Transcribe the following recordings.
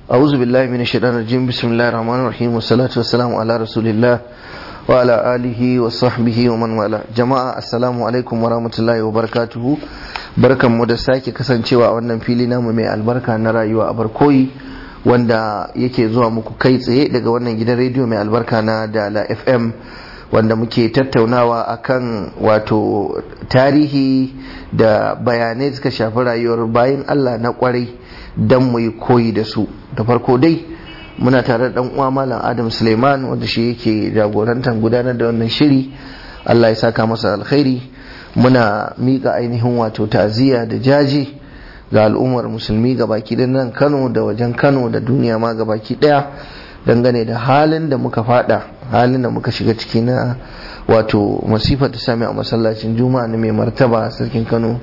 أعوذ بالله من الشيطان الرجيم بسم الله الرحمن الرحيم والصلاة والسلام على رسول الله وعلى آله وصحبه ومن والاه جماعة السلام عليكم ورحمة الله وبركاته barkan mu da sake kasancewa a wannan fili namu mai albarka na rayuwa a barkoyi wanda yake zuwa muku kai tsaye daga wannan gidan rediyo mai albarka na dala fm wanda muke tattaunawa akan wato tarihi da bayanai suka shafi rayuwar bayan allah na kwarai don mu yi koyi da su da farko dai muna tare da uwa malam adam suleiman wanda shi yake jagorantar gudanar da wannan shiri allah ya saka masa alkhairi muna miƙa ainihin wato ta'aziyya da jaji ga al'ummar musulmi ga baki da nan kano da wajen kano da duniya ma ga baki daya dangane da halin da muka fada halin da muka shiga ciki na wato masifar ta sami a masallacin juma'a na mai martaba sarkin kano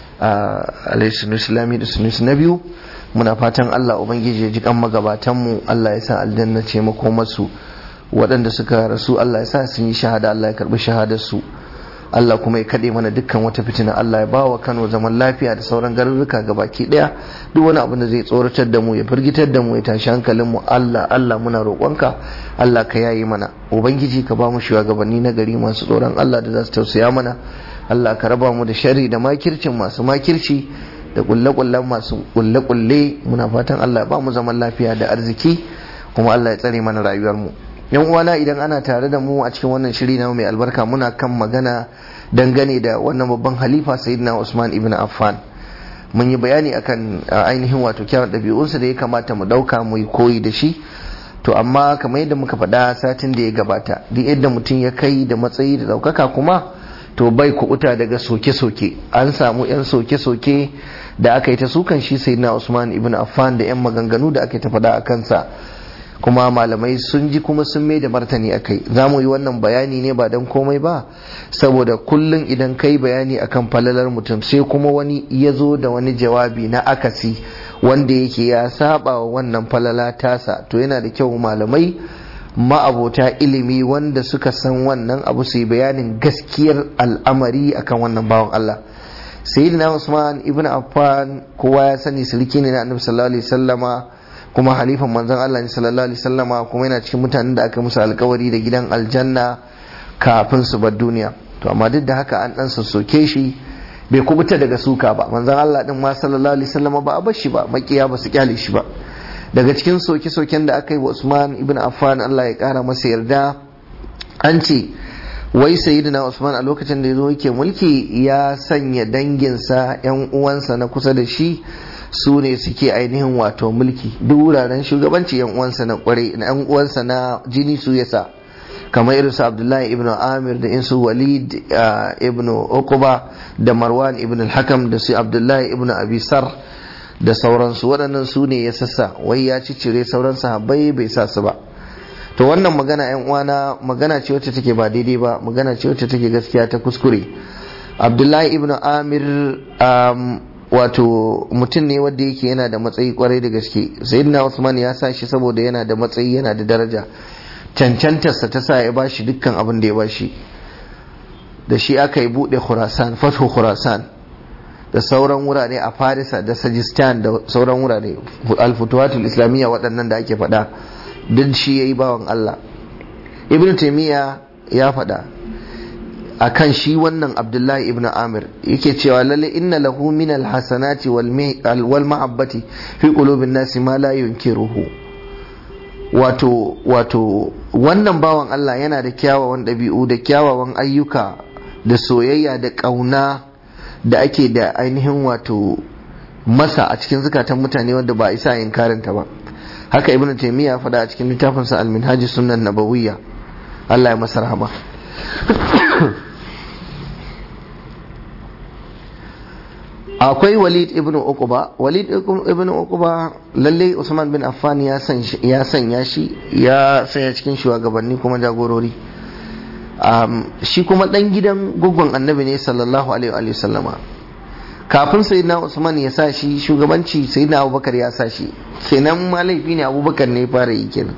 a alaihi islami da sunusi na biyu muna fatan allah ubangiji ya ji kan magabatanmu allah ya sa aljanna ce makomarsu waɗanda suka rasu allah ya sa sun yi shahada allah ya karɓi shahadarsu Allah kuma ya kaɗe mana dukkan wata fitina Allah ya bawa Kano zaman lafiya da sauran garuruka ga baki ɗaya duk wani abin da zai tsoratar da mu ya firgitar da mu ya tashi hankalin mu Allah Allah muna roƙonka Allah ka yayi mana ubangiji ka ba mu shugabanni na gari masu tsoron Allah da za su tausaya mana Allah ka raba mu da sharri da makircin masu makirci da kulle-kullen masu kulle-kulle muna fatan Allah ya ba mu zaman lafiya da arziki kuma Allah ya tsare mana rayuwar mu yan uwana idan ana tare da mu a cikin wannan shiri na mai albarka muna kan magana dangane da wannan babban halifa sayyidina Usman ibn Affan mun yi bayani akan ainihin wato kyawun ɗabi'unsa da ya kamata mu ɗauka mu yi koyi da shi to amma kamar yadda muka faɗa satin da ya gabata duk yadda mutum ya kai da matsayi da ɗaukaka kuma to bai kuɓuta daga soke-soke an samu 'yan soke-soke da aka yi ta sukan shi sayyidina Usman ibn Affan da 'yan maganganu da aka yi ta faɗa a kansa kuma malamai sun ji kuma sun mai da martani a kai za mu yi wannan bayani ne ba don komai ba saboda kullum idan kai bayani akan falalar mutum sai kuma wani ya zo da wani jawabi na akasi wanda yake ya saba wa wannan falala tasa to yana da kyau malamai ma'abota ilimi wanda suka san wannan abu su yi bayanin gaskiyar al'amari akan wannan bawan Allah sayyidina Usman ibn Affan kowa ya sani sulki ne na Annabi sallallahu alaihi wasallama kuma halifan manzon Allah ne sallallahu alaihi wasallama kuma yana cikin mutanen da aka musu alkawari da gidan aljanna kafin su bar duniya to amma duk da haka an dan sassoke shi bai kubuta daga suka ba manzon Allah din ma sallallahu alaihi wasallama ba a bar shi ba makiya ba su kyale shi ba daga cikin soke-soken da aka yi wa Usman ibn Affan Allah ya kara masa yarda an ce wai sayyidina Usman a lokacin da ya zo yake mulki ya sanya danginsa yan uwansa na kusa da shi su ne suke ainihin wato mulki duk wuraren shugabanci yan uwansa na kwarai na yan uwansa na jini su yasa kamar irin su Abdullahi ibn Amir da insu Walid ibn Uqba da Marwan ibn al-Hakam da su Abdullahi ibn Abi Sar da sauransu waɗannan su ne ya sassa wai ya ciccire sauran sahabbai bai sa su ba to wannan magana yan uwana magana ce wacce take ba daidai ba magana ce wacce take gaskiya ta kuskure Abdullahi ibn Amir wato mutum ne wanda yake yana da matsayi kwarai da gaske sayyidina Usman ya sa shi saboda yana da matsayi yana da daraja cancantarsa ta sa ya bashi dukkan abin da ya bashi da shi aka yi bude Khurasan fathu Khurasan da sauran wurare a Farisa da Sajistan da sauran wurare al-futuhatul islamiyya waɗannan da ake faɗa duk shi yayi bawan Allah Ibn Taymiyyah ya faɗa akan shi wannan abdullahi ibn amir yake cewa lalle inna lahu min alhasanati wal mahabbati fi qulubin nasi ma la yunkiruhu wato wato wannan bawan Allah yana da kyawawan ɗabi'u da kyawawan ayyuka da soyayya da ƙauna da ake da ainihin wato masa a cikin zukatan mutane wanda ba isa yin karanta ba haka ibn taymiya faɗa a cikin littafinsa al-minhaj sunan nabawiyya Allah ya masa rahama akwai walid ibn uquba walid ibn uquba lalle usman bin affan ya sanya shi ya sanya cikin shugabanni kuma jagorori shi kuma dan gidan gugun annabi ne sallallahu alaihi wa sallama kafin sayyidina usman ya sa shi shugabanci sayyidina abubakar ya sa shi kenan ma laifi ne abubakar ne fara yi kenan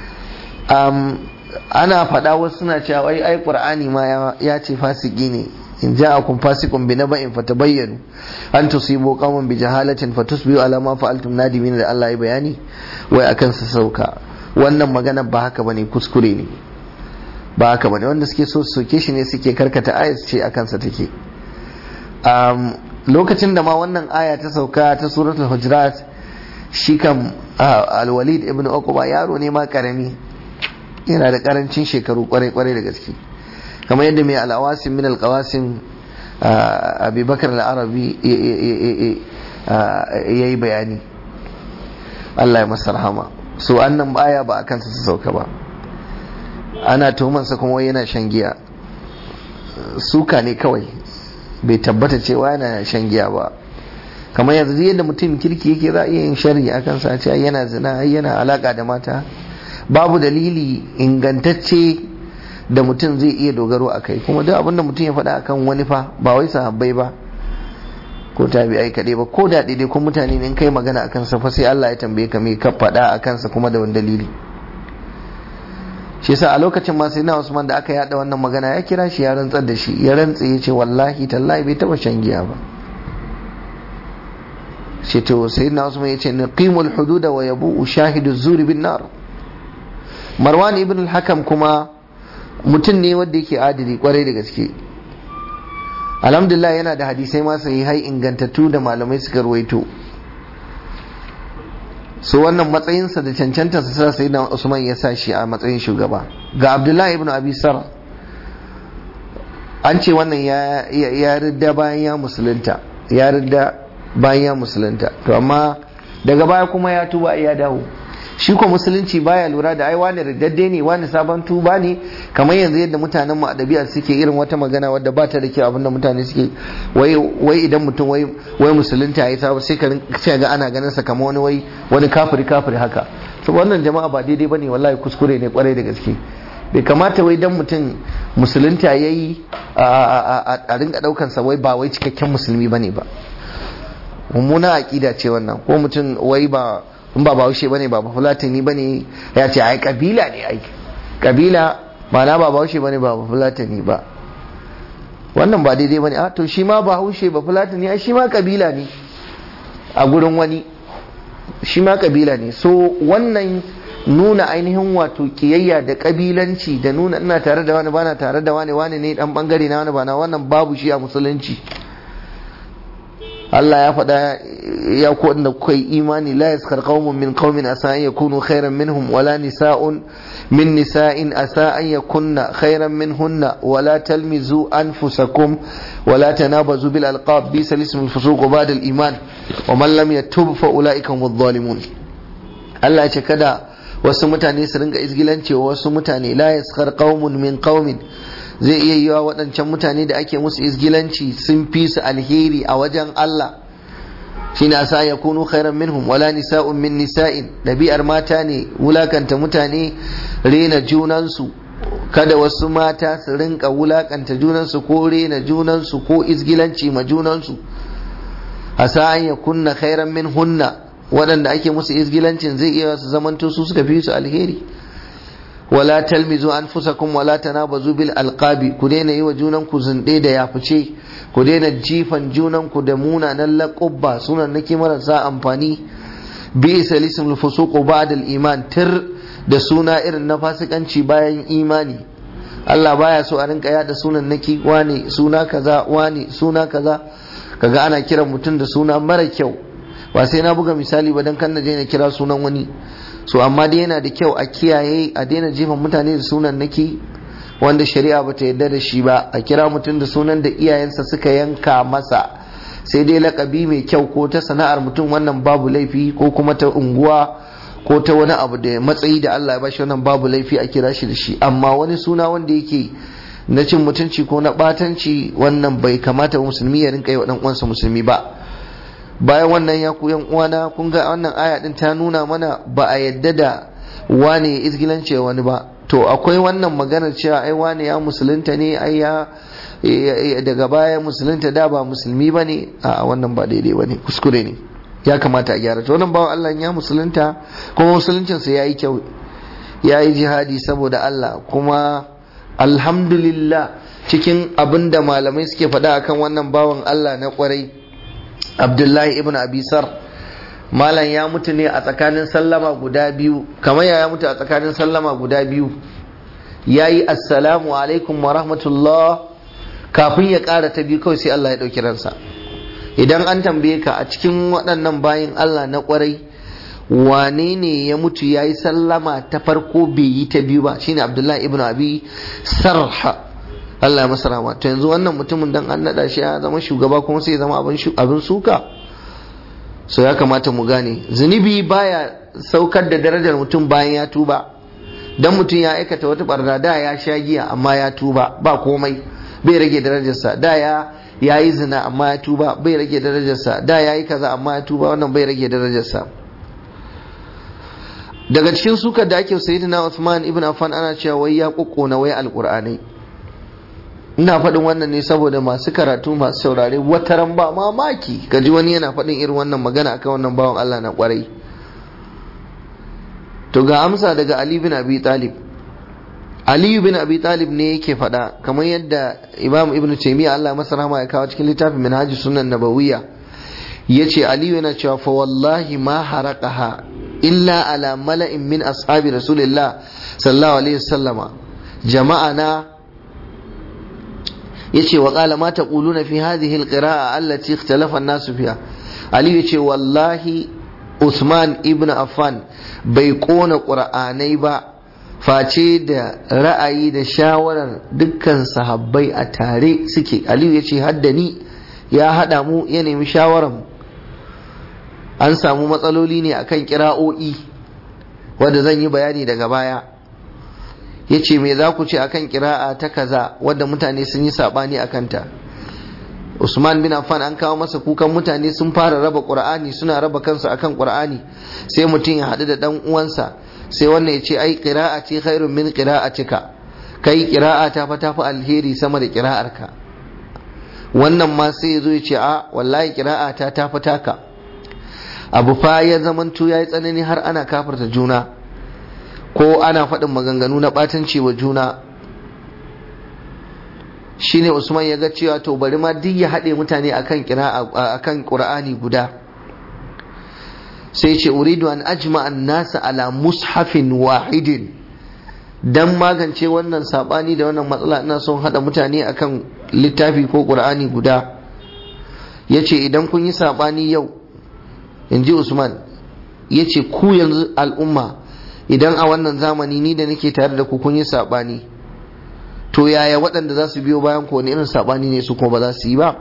ana faɗa wasu suna cewa ai ai qur'ani ma ya ce fasiki ne in ja'akum fasiqun bi naba'in fatabayyanu an tusibu qauman bi jahalatin fatusbihu ala ma fa'altum nadimin da Allah ya bayani wai akan sa sauka wannan magana ba haka bane kuskure ne ba haka bane wanda suke so su soke shi ne suke karkata ayat ce akan sa take um, lokacin da ma wannan aya ta sauka ta suratul hujurat shi kam al-walid ibn uqba yaro ne ma karami yana da karancin shekaru kwarai kwarai da gaske kamar yadda mai al'awasin min alƙawasin abubakar al'arabi ya yi bayani Allah ya masa rahama so annan baya ba a kansa su sauka ba ana tuhumansa kuma yana shan giya suka ne kawai bai tabbata cewa yana shan giya ba kamar yanzu yadda mutum kirki yake za a iya yin shari a kansa a ce yana zina yana alaka da mata babu dalili ingantacce da mutum zai iya dogaro a kai kuma duk abinda mutum ya faɗa akan wani fa ba wai sahabbai ba ko tabi'ai kaɗai ba ko da daidai ko mutane ne kai magana akan sa fa sai Allah ya tambaye ka me ka faɗa a kansa kuma da wani dalili shi yasa a lokacin ma sai na Usman da aka yada wannan magana ya kira shi ya rantsar da shi ya rantse ya ce wallahi tallahi bai taba shan giya ba shi to sai na Usman ya ce naqimul hududa wa yabu shahidu zuri bin nar Marwan ibn al-Hakam kuma mutum ne wanda yake adili kwarai da gaske alhamdulillah yana da hadisai masu yi hai ingantattu da malamai suka ruwaito so wannan matsayinsa da cancanta su sa sai da usman ya sa shi a matsayin shugaba ga abdullahi ibn abi sar an ce wannan ya ridda bayan ya musulunta ya ridda bayan ya musulunta to amma daga baya kuma ya tuba ya dawo shi ko musulunci baya lura da ai wani riddadde ne wani sabon tuba ne kamar yanzu yadda mutanen mu adabi'a suke irin wata magana wadda ba ta da kyau abinda mutane suke wai wai idan mutum wai wai musulunta yayi sabo sai ka sai ga ana ganin sa kamar wani wai wani kafiri kafiri haka to wannan jama'a ba daidai bane wallahi kuskure ne kwarai da gaske bai kamata wai dan mutum musulunta yayi a rinka daukan sa wai ba wai cikakken musulmi bane ba mummuna aqida ce wannan ko mutum wai ba in ba bahaushe bane ba fulatani bane ya ce ai kabila ne ai kabila mana ba bahaushe bane ba fulatani ba wannan ba daidai bane a to shi ma bahaushe ba fulatani ai shi ma kabila ne a gurin wani shi ma kabila ne so wannan nuna ainihin wato kiyayya da kabilanci da nuna ina tare da wani bana tare da wani wani ne dan bangare na wani bana wannan babu shi a musulunci Allah ya faɗa ya ku wanda kuka yi imani la yaskar qaumun min qaumin asa an yakunu khairan minhum wala nisa'un min nisa'in asa an yakunna khairan minhunna wala talmizu anfusakum wala tanabazu bil alqab bi salism al fusuq ba'da al iman wa man lam yatub fa ulaika hum adh-dhalimun Allah ya ce kada wasu mutane su ringa izgilanci wasu mutane la yaskar qaumun min qaumin zai iya yiwa waɗancan mutane da ake musu izgilanci sun fi su alheri a wajen Allah shine asa ya kunu khairan minhum wala nisa'un min nisa'in ɗabi'ar mata ne wulakanta mutane rena junansu kada wasu mata su rinka wulakanta junansu ko rena junansu ko izgilanci ma junansu asa an ya kunna khairan min hunna waɗanda ake musu izgilancin zai iya su zamanto su suka fi su alheri wala talmizu anfusakum wala tanabazu bil alqabi ku daina yi wa junan ku zunde da yafice ku daina jifan junan ku da munanan laqabba sunan nake marasa amfani bi salisul fusuq ba'da al iman tir da suna irin na fasikanci bayan imani Allah baya so a rinka yada sunan naki wani suna kaza wani suna kaza kaga ana kiran mutum da suna mara kyau ba sai na buga misali ba dan kan na je na kira sunan wani so amma dai yana da kyau a kiyaye a daina jefan mutane da sunan naki wanda shari'a bata yarda da shi ba a kira mutum da sunan da iyayensa suka yanka masa sai dai lakabi mai kyau ko ta sana'ar mutum wannan babu laifi ko kuma ta unguwa ko ta wani abu da matsayi da Allah ya bashi wannan babu laifi a kira shi da shi amma wani suna wanda yake na cin mutunci ko na batanci wannan bai kamata musulmi ya rinka yi wa dan uwansa musulmi ba bayan wannan ya ku yan uwana kun ga wannan aya din ta nuna mana ba a yadda da wane ya izgilance wani ba to akwai wannan maganar cewa ai wane ya musulunta ne ai ya daga baya musulunta da ba musulmi ba ne a wannan ba daidai ba ne kuskure ne ya kamata a gyara to wannan bawan Allah ya musulunta kuma musuluncinsa ya yi kyau ya yi jihadi saboda Allah kuma alhamdulillah cikin abin da malamai suke faɗa akan wannan bawan Allah na kwarai abdullahi ibn abisar malam ya mutu ne a tsakanin sallama guda biyu kamar ya mutu a tsakanin sallama guda biyu ya yi assalamu alaikum wa rahmatullah kafin ya ƙara ta biyu kawai sai Allah ya ɗauki ransa idan an tambaye ka a cikin waɗannan bayin Allah na ƙwarai wane ne ya mutu ya yi sallama ta farko bai yi ta biyu ba shine abdullahi ibn abi sarha Allah ya masa rahama to yanzu wannan mutumin dan an naɗa shi ya zama shugaba kuma sai ya zama abin suka so ya kamata mu gane zunubi baya saukar da darajar mutum bayan ya tuba dan mutum ya aikata wata barna da ya sha giya amma ya tuba ba komai bai rage darajarsa da ya ya yi zina amma ya tuba bai rage darajarsa da ya yi kaza amma ya tuba wannan bai rage darajarsa daga cikin sukar da ake sayyidina Uthman ibn Affan ana cewa wai ya kokkona wai alqur'anai ina faɗin wannan ne saboda masu karatu masu saurare wataran ba mamaki kaji wani yana faɗin irin wannan magana akan wannan bawan Allah na kwarai to ga amsa daga Ali bin Abi Talib Ali bin Abi Talib ne yake faɗa kamar yadda Imam Ibn Taymiyyah Allah masa rahama ya kawo cikin littafin Minhaj Sunan Nabawiyya yace Ali yana cewa fa wallahi ma haraqaha illa ala mala'in min ashabi Rasulillah sallallahu alaihi wasallama jama'a na yace wa qala ma taquluna fi hadhihi alqira'a allati ikhtalafa an-nasu fiha Ali yace wallahi Usman ibn Affan bai kona ƙur'anai ba face da ra'ayi da shawarar dukkan sahabbai a tare suke aliyu ya ce haddani ya haɗa mu ya nemi shawarar an samu matsaloli ne akan kira'o'i wadda zan yi bayani daga baya ya ce me za ku ce akan kira'a ta kaza wadda mutane sun yi saɓani a kanta Usman bin Affan an kawo masa kukan mutane sun fara raba Qur'ani suna raba kansu akan Qur'ani sai mutum ya haɗu da ɗan uwansa sai wannan ya ce ai qira'ati khairun min qira'atika kai qira'a ta fa tafi alheri sama da qira'arka wannan ma sai ya zo ya ce a wallahi qira'a ta tafi taka abu fa ya zamanto yayi tsanani har ana kafarta juna ko ana faɗin maganganu na ɓatanci wa juna shine Usman ya ga cewa to bari ma duk ya haɗe mutane akan kira akan Qur'ani guda sai ce uridu an ajma an nasa ala mushafin wahidin dan magance wannan sabani da wannan matsala ina son haɗa mutane akan littafi ko Qur'ani guda yace idan kun yi sabani yau inji Usman yace ku yanzu al'umma idan a wannan zamani ni da nake tare da ku kun yi sabani to yaya waɗanda za su biyo bayan ko wani irin saɓani ne su kuma ba za su yi ba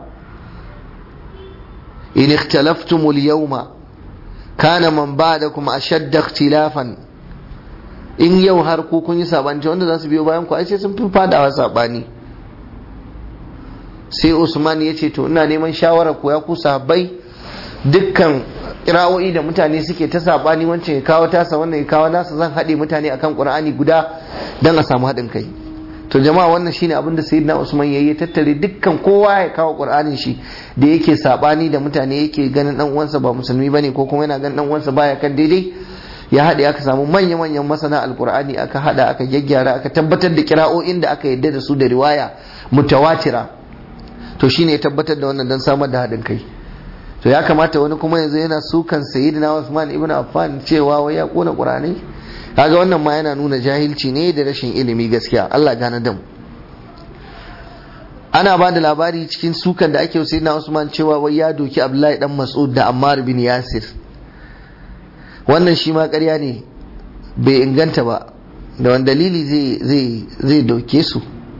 in ikhtalaftumul yawma kana man ba'dakum ashadda ikhtilafan in yau har ku kun yi saɓani wanda za su biyo bayan ku ai sai sun fi fadawa saɓani sai Usman ya ce to ina neman shawara ku ya ku sahabbai dukkan kira'o'i da mutane suke ta saɓani wancan ya kawo tasa wannan ya kawo nasa zan haɗe mutane akan Qur'ani guda don a samu haɗin kai to jama'a wannan shine abin da sayyidina Usman yayi tattare dukkan kowa ya kawo Qur'anin shi da yake sabani da mutane yake ganin dan uwansa ba musulmi bane ko kuma yana ganin dan uwansa baya kan daidai ya haɗe aka samu manya manyan masana alqur'ani aka hada aka gyaggyara aka tabbatar da kira'o'in da aka yadda da su da riwaya mutawatira to shine ya tabbatar da wannan dan samar da haɗin kai to ya kamata wani kuma yanzu yana sukan sayyidina Usman ibn Affan cewa wai ya kona Qur'ani kaga wannan ma yana nuna jahilci ne da rashin ilimi gaskiya Allah gane da mu ana ba da labari cikin sukan da ake sai na Usman cewa wai ya doki Abdullahi dan Mas'ud da Ammar bin Yasir wannan shi ma ƙarya ne bai inganta ba da wani dalili zai zai zai doke su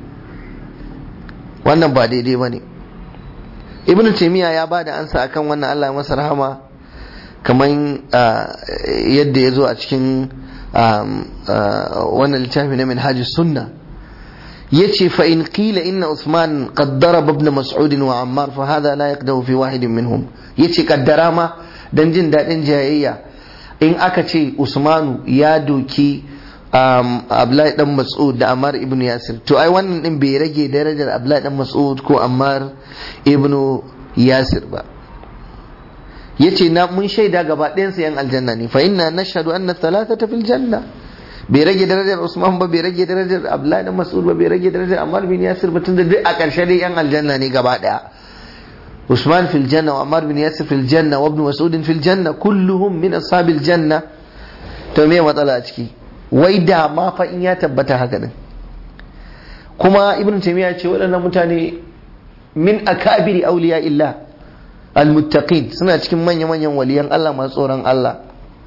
wannan ba daidai ba ne ibnu taymiya ya ba da ansa akan wannan Allah masa rahama kamar yadda ya zo a cikin wannan littafi na minhaj sunna yace fa in qila inna Uthman qad daraba ibn Mas'ud wa Ammar fa hadha la yaqdahu fi wahidin minhum yace kaddara ma dan jin dadin jayayya in aka ce Usmanu ya doki Abdullahi dan Mas'ud da Ammar ibn Yasir to ai wannan din bai rage darajar Abdullahi dan Mas'ud ko Ammar ibn Yasir ba yace na mun shaida gaba ɗayan su yan aljanna ne fa inna nashhadu anna thalathata fil janna bai rage darajar Usman ba bai rage darajar Abdullahi dan Mas'ud ba bai rage darajar Ammar bin Yasir ba tunda duk a ƙarshe dai yan aljanna ne gaba daya Usman fil janna wa Ammar bin Yasir fil janna wa Ibn Mas'ud fil janna kulluhum min ashabil janna to me matsala a ciki wai da ma fa in ya tabbata haka din kuma Ibn Taymiyyah ce waɗannan mutane min akabiri awliya illah almuttaqin suna cikin manya-manyan waliyan Allah masu tsoron Allah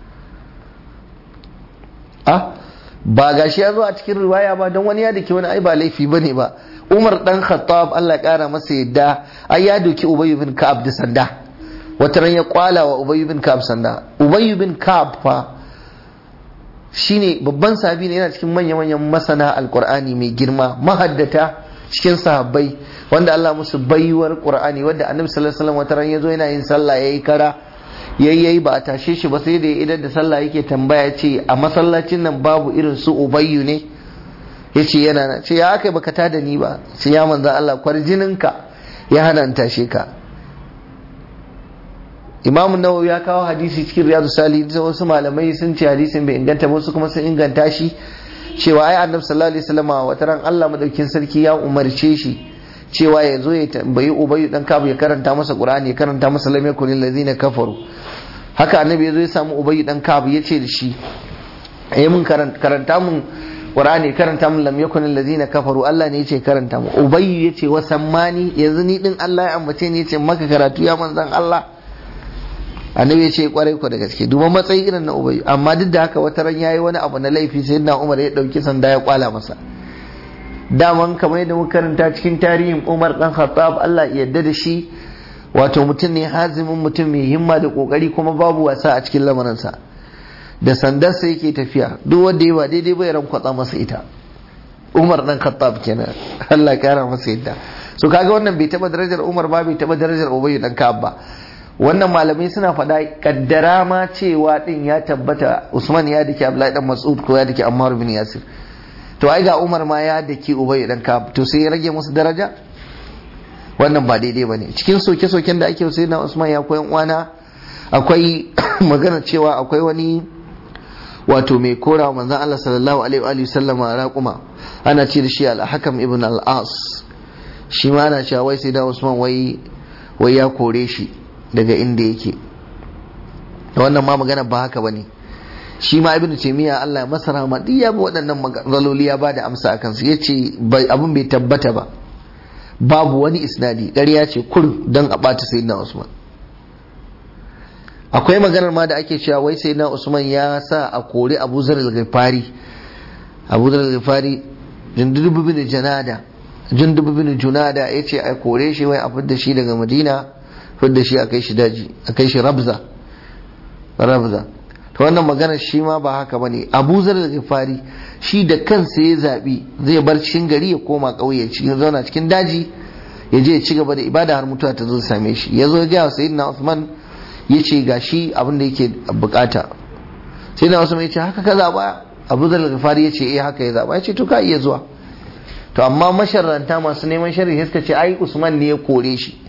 ah ba gashi ya zo a cikin riwaya ba don wani ya dake wani ai ba laifi bane ba Umar dan Khattab Allah ya kara masa yadda ai ya doki Ubay bin Ka'ab da sanda wata ran ya kwala wa Ubay bin Ka'ab sanda Ubay bin Ka'ab fa shine babban sahabi ne yana cikin manya-manyan masana alqur'ani mai girma mahaddata cikin sahabbai wanda Allah musu baiwar Qur'ani wanda Annabi sallallahu alaihi wasallam wata ran yazo yana yin sallah yayi kara yayyayi ba a tashe shi ba sai da idan da sallah yake tambaya ce a masallacin nan babu irin su ubayyu ne yace yana na ce ya aka baka tada ni ba sai ya manzo Allah kwarjininka ya hana in tashe ka Imam Nawawi ya kawo hadisi cikin Riyadu Salihin wasu malamai sun ce hadisin bai inganta ba wasu kuma sun inganta shi cewa ai Annabi sallallahu alaihi wasallam wata ran Allah madaukin sarki ya umarce shi cewa ya zo ya tambayi ubayu dan kabu ya karanta masa qur'ani ya karanta masa lam yakun allazina kafaru haka annabi ya zo ya samu ubayu dan kabu ya ce da shi ayi mun karanta mun qur'ani karanta mun lam yakun allazina kafaru Allah ne ya ce karanta mu ubayu ya ce wa sammani yanzu ni din Allah ya ambace ni ya ce maka karatu ya manzan Allah annabi ya ce kwarai ku da gaske duba matsayi irin na ubayu amma duk da haka wata ran yayi wani abu na laifi sai na Umar ya dauki sanda ya kwala masa daman kamar yadda muka karanta cikin tarihin Umar dan Khattab Allah ya yarda da shi wato mutum ne hazimin mutum mai himma da kokari kuma babu wasa a cikin lamarinsa da sandarsa yake tafiya duk wanda ya ba daidai bai ran kwatsa masa ita Umar dan Khattab kenan Allah ya kara masa yadda so kaga wannan bai taba darajar Umar ba bai taba darajar Ubay dan Ka'ab ba wannan malamai suna faɗa kaddara ma cewa din ya tabbata Usman ya dake Abdullahi dan Mas'ud ko ya dake Ammar bin Yasir to ai ga Umar ma ya dake Ubay dan Ka'ab to sai ya rage musu daraja wannan ba daidai bane cikin soke-soken da ake sai na Usman ya koyan uwana akwai magana cewa akwai wani wato mai kora manzon Allah sallallahu alaihi wa sallama raquma ana ce da shi al-Hakam ibn al-As shi ma ana cewa wai sai da Usman wai wai ya kore shi daga inda yake wannan ma magana ba haka bane shi ma ibnu taymiya Allah ya masa rahama duk ya bi waɗannan magaloli ya bada amsa akan su yace abin bai tabbata ba babu wani isnadi ƙarya ce kur don a ɓata sayyidina Usman akwai maganar ma da ake cewa wai sayyidina Usman ya sa a kori Abu Zar al-Ghifari Abu Zar al-Ghifari Jundub bin Janada Jundub bin Junada yace a kore shi wai a fidda shi daga Madina fidda shi a kai shi daji a kai shi Rabza Rabza to wannan maganar shi ma ba haka bane Abu Zar al-Ghifari shi da kansa ya zabi zai bar cikin gari ya koma ƙauye cikin zauna cikin daji ya je ya ci gaba da ibada har mutuwa ta zo same shi ya zo ga sayyidina Usman ya ce ga shi abin da yake bukata sayyidina Usman ya ce haka ka zaba Abu Zar al-Ghifari ya ce eh haka ya zaba ya ce to ka iya zuwa to amma masharranta masu neman sharri suka ce ai Usman ne ya kore shi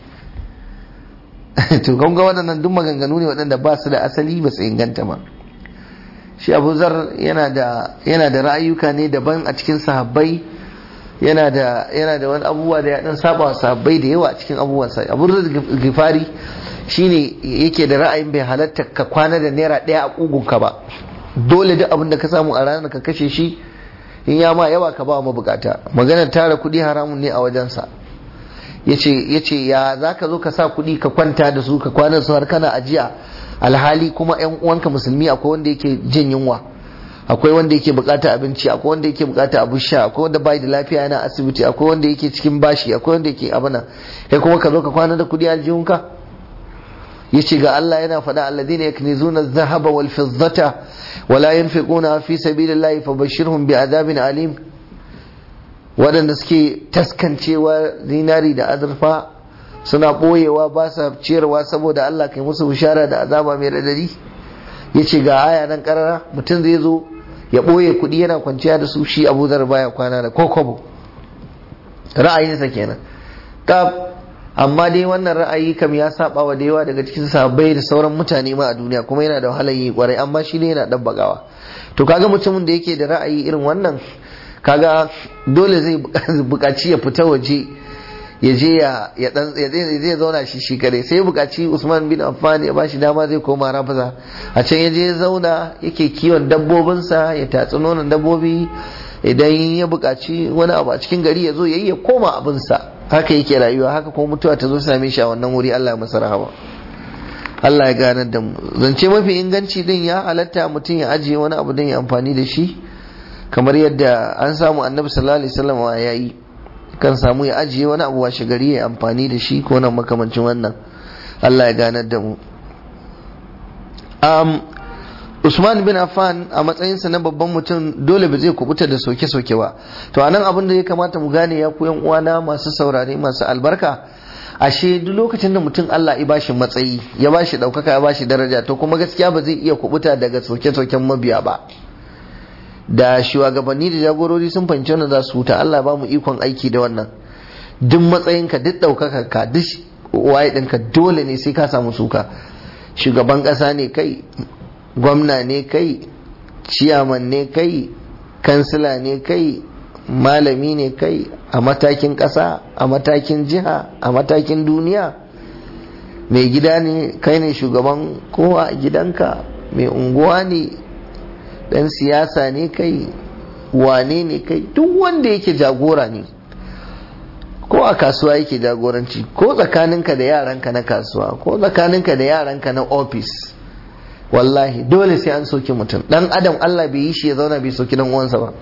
to kun ga waɗannan duk maganganu ne waɗanda ba su da asali ba su inganta ba shi abu zar yana da yana da ra'ayuka ne daban a cikin sahabbai yana da yana da wani abubuwa da ya dan saba wa sahabbai da yawa a cikin abubuwan sa abu zar gifari shine yake da ra'ayin bai halatta ka kwana da naira ɗaya a kugunka ba dole duk abin da ka samu a ranar ka kashe shi in ya ma yawa ka ba mu bukata maganar tara kuɗi haramun ne a wajensa yace yace ya zaka zo ka sa kuɗi ka kwanta da su ka kwana su har kana ajiya alhali kuma yan uwanka musulmi akwai wanda yake jin yunwa akwai wanda yake bukata abinci akwai wanda yake bukata abin sha akwai wanda bai da lafiya yana asibiti akwai wanda yake cikin bashi akwai wanda yake abana kai kuma ka zo ka kwana da kudi a aljihunka yace ga Allah yana faɗa alladhina yaknizuna adh-dhahaba wal fiddata wala yunfiquna fi sabilillahi fabashshirhum bi'adabin alim waɗanda suke taskancewa zinari da azurfa suna ɓoyewa ba sa ciyarwa saboda Allah kai musu bishara da azaba mai radadi ya ce ga aya nan karara mutum zai zo ya ɓoye kuɗi yana kwanciya da su shi abu zar baya kwana da kokobo ra'ayinsa kenan kaf amma dai wannan ra'ayi kam ya saba wa da yawa daga cikin sahabbai da sauran mutane ma a duniya kuma yana da wahalar yi kwarai amma shi ne yana dabbagawa to kaga mutumin da yake da ra'ayi irin wannan kaga dole zai buƙaci ya fita waje ya je ya ya dan ya zai zauna shi shi kare sai buƙaci Usman bin Affan ya bashi dama zai koma Rafaza a can ya je ya zauna yake kiwon dabbobinsa ya tatsi nonon dabbobi idan ya buƙaci wani abu a cikin gari ya zo yayi ya koma abinsa haka yake rayuwa haka kuma mutuwa ta zo same shi a wannan wuri Allah ya masa rahama Allah ya ganar da mu zance mafi inganci din ya halatta mutum ya ajiye wani abu din ya amfani da shi kamar yadda an samu annabi sallallahu alaihi wasallam ya yi kan samu ya ajiye wani abu washe gari ya amfani da shi ko nan makamancin wannan Allah ya ganar da mu um, Usman bin Affan a matsayinsa na babban mutum dole ba zai kubuta da soke-soke ba to anan abin da ya kamata mu gane ya ku yan uwana masu saurare masu albarka ashe duk lokacin da mutum Allah ya bashi matsayi ya bashi daukaka ya bashi daraja to kuma gaskiya ba zai iya kubuta daga soke-soken mabiya ba da shugabanni da jagorori sun fahimci wannan za su huta Allah ba mu ikon aiki da wannan duk matsayinka duk daukaka ka duk waye ɗinka dole ne sai ka samu suka shugaban ƙasa ne kai gwamna ne kai ciyaman ne kai kansila ne kai malami ne kai a matakin ƙasa a matakin jiha a matakin duniya mai gida ne kai ne shugaban kowa a gidanka mai unguwa ne dan siyasa ne kai wane ne kai duk wanda yake jagora ne ko a kasuwa yake jagoranci ko tsakaninka da yaranka na kasuwa ko tsakaninka da yaranka na ofis wallahi dole sai an soki mutum dan adam Allah bai yi shi ya zauna bai soki dan uwansa ba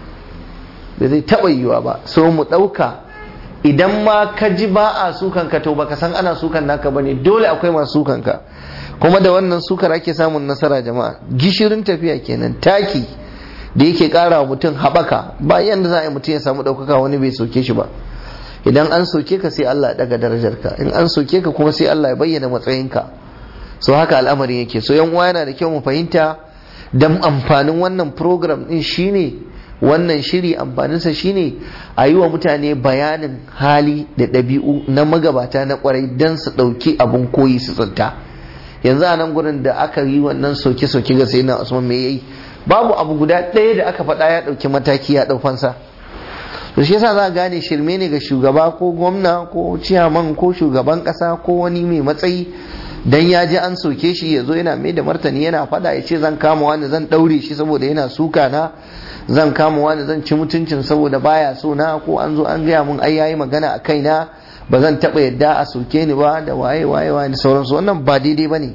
bai zai taba yiwa ba so mu dauka idan ma ka ji ba a sukan ka to baka san ana sukan naka bane dole akwai masu sukan ka kuma da wannan sukar ake samun nasara jama'a gishirin tafiya kenan taki da yake kara wa mutum haɓaka ba yanda za a yi mutum ya samu ɗaukaka wani bai soke shi ba idan an soke ka sai Allah ya daga darajarka in an soke ka kuma sai Allah ya bayyana matsayinka so haka al'amarin yake so yan uwa yana da kyau mu fahimta dan amfanin wannan program din shine wannan shiri amfaninsa shine a yi wa mutane bayanin hali da ɗabi'u na magabata na kwarai don su ɗauki abin koyi su tsinta yanzu a nan gurin da aka yi wannan soke-soke ga sai na usman me yayi babu abu guda ɗaya da aka faɗa ya ɗauki mataki ya ɗau fansa to shi yasa za a gane shirme ne ga shugaba ko gwamna ko ciyaman ko shugaban ƙasa ko wani mai matsayi dan ya ji an soke shi ya zo yana mai da martani yana faɗa ya ce zan kama wani zan ɗaure shi saboda yana suka na zan kama wani zan ci mutuncin saboda baya so na ko an zo an gaya mun ai yayi magana a kaina ba zan taɓa yadda a soke ni ba da waye waye waye da sauransu wannan ba daidai ba ne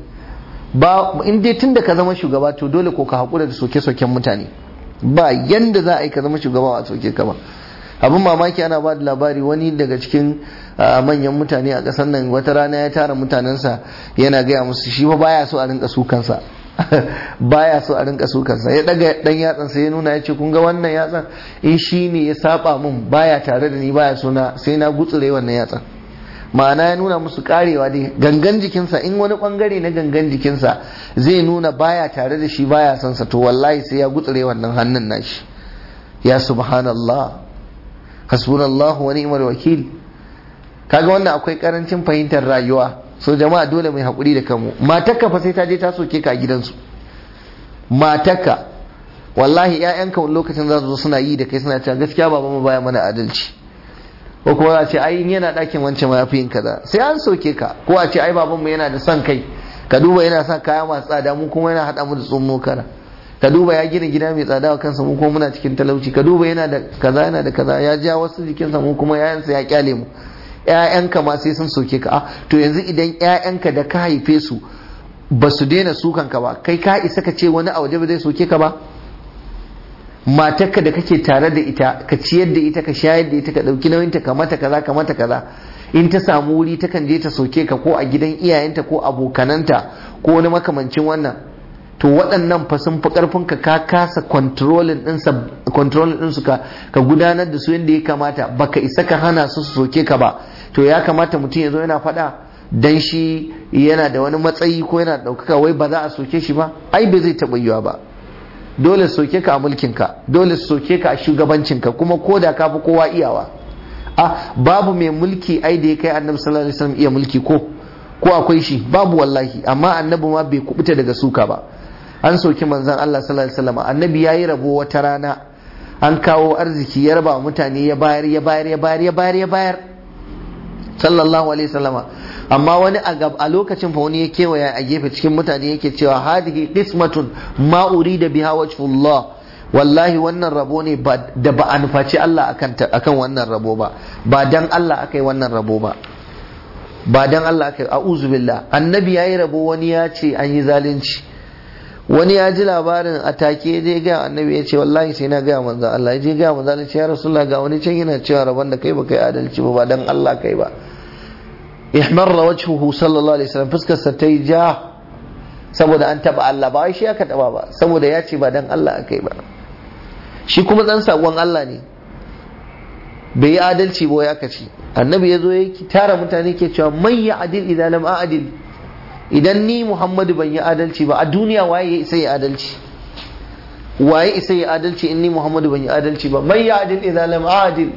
ba in dai tun da ka zama shugaba to dole ko ka haƙura da soke-soken mutane ba yanda za a yi ka zama shugaba a soke ka ba abin mamaki ana ba da labari wani daga cikin manyan mutane a ƙasar nan wata rana ya tara mutanensa yana gaya musu shi ba baya so a rinka sukansa baya so a rinka sukansa ya daga dan yatsan sai ya nuna ya ce kun ga wannan yatsan in shi ne ya saba mun baya tare da ni baya so na sai na gutsure wannan yatsan ma'ana ya nuna musu karewa dai gangan jikinsa in wani bangare na gangan jikinsa zai nuna baya tare da shi baya son sa to wallahi sai ya gutsure wannan hannun nashi ya subhanallah hasbunallahu wa ni'mal wakil kaga wannan akwai karancin fahimtar rayuwa so jama'a dole mai hakuri da kanmu matarka fa sai ta je ta soke ka a gidansu matarka wallahi ƴaƴanka wani lokacin za su zo suna yi da kai suna cewa gaskiya baba mu baya mana adalci ko kuma za a ce ai yana ɗakin wancan ma yafi yin kaza sai an soke ka ko a ce ai babanmu yana da son kai ka duba yana sa kaya masu tsada mu kuma yana haɗa mu da tsummo kara ka duba ya gina gida mai tsada wa kansa mu kuma muna cikin talauci ka duba yana da kaza yana da kaza ya ja wasu jikinsa mu kuma yayansa ya kyale mu ƴaƴanka ma sai sun soke ka ah to yanzu idan ƴaƴanka da ka haife su ba su daina sukan ka ba kai ka isa ka ce wani a waje ba zai soke ka ba matarka da kake tare da ita ka ciyar da ita ka shayar da ita ka ɗauki nauyinta ka mata kaza ka mata kaza in ta samu wuri ta kan je ta soke ka ko a gidan iyayenta ko abokananta ko wani makamancin wannan to waɗannan fa sun fi ƙarfin ka ka kasa controlling ɗinsu ka ka gudanar da su yadda ya kamata baka isa ka hana su su soke ka ba to ya kamata mutum ya zo yana faɗa dan shi yana da wani matsayi ko yana ɗaukaka wai ba za a soke shi ba ai bai zai taɓa yiwa ba dole soke ka a mulkinka dole soke ka a shugabancinka kuma ko da ka fi kowa iyawa a babu mai mulki ai da ya kai annabi sallallahu alaihi wasallam iya mulki ko ko akwai shi babu wallahi amma annabi ma bai kubuta daga suka ba an soki manzon Allah sallallahu alaihi wasallam annabi yayi rabo wata rana an kawo arziki ya raba mutane ya bayar ya bayar ya bayar ya bayar ya bayar sallallahu alaihi wasallam amma wani a lokacin fa wani ya kewaya a gefe cikin mutane yake cewa hadihi qismatun ma urida biha wajhullah wallahi wannan rabo ne da ba a nufaci Allah akan wannan rabo ba ba dan Allah aka yi wannan rabo ba ba dan Allah aka yi a'udhu billah annabi yayi rabo wani ya ce an yi zalunci wani ya ji labarin a take je ga annabi ya ce wallahi sai na ga manzo Allah ya je ga manzo Allah ya rasulullah ga wani can yana cewa rabon da kai ba kai adalci ba ba dan Allah kai ba ihmarra wajhuhu sallallahu alaihi wasallam fuskar sa ta yi ja saboda an taba Allah ba shi aka taba ba saboda ya ce ba dan Allah aka yi ba shi kuma dan sakon Allah ne bai yi adalci ba ya kaci annabi ya zo ya tara mutane ke cewa mai ya adil idan lam adil idan ni Muhammadu ban yi adalci ba a duniya waye ya isa ya adalci waye isa ya adalci in ni Muhammadu ban yi adalci ba mai ya adil idan lam adil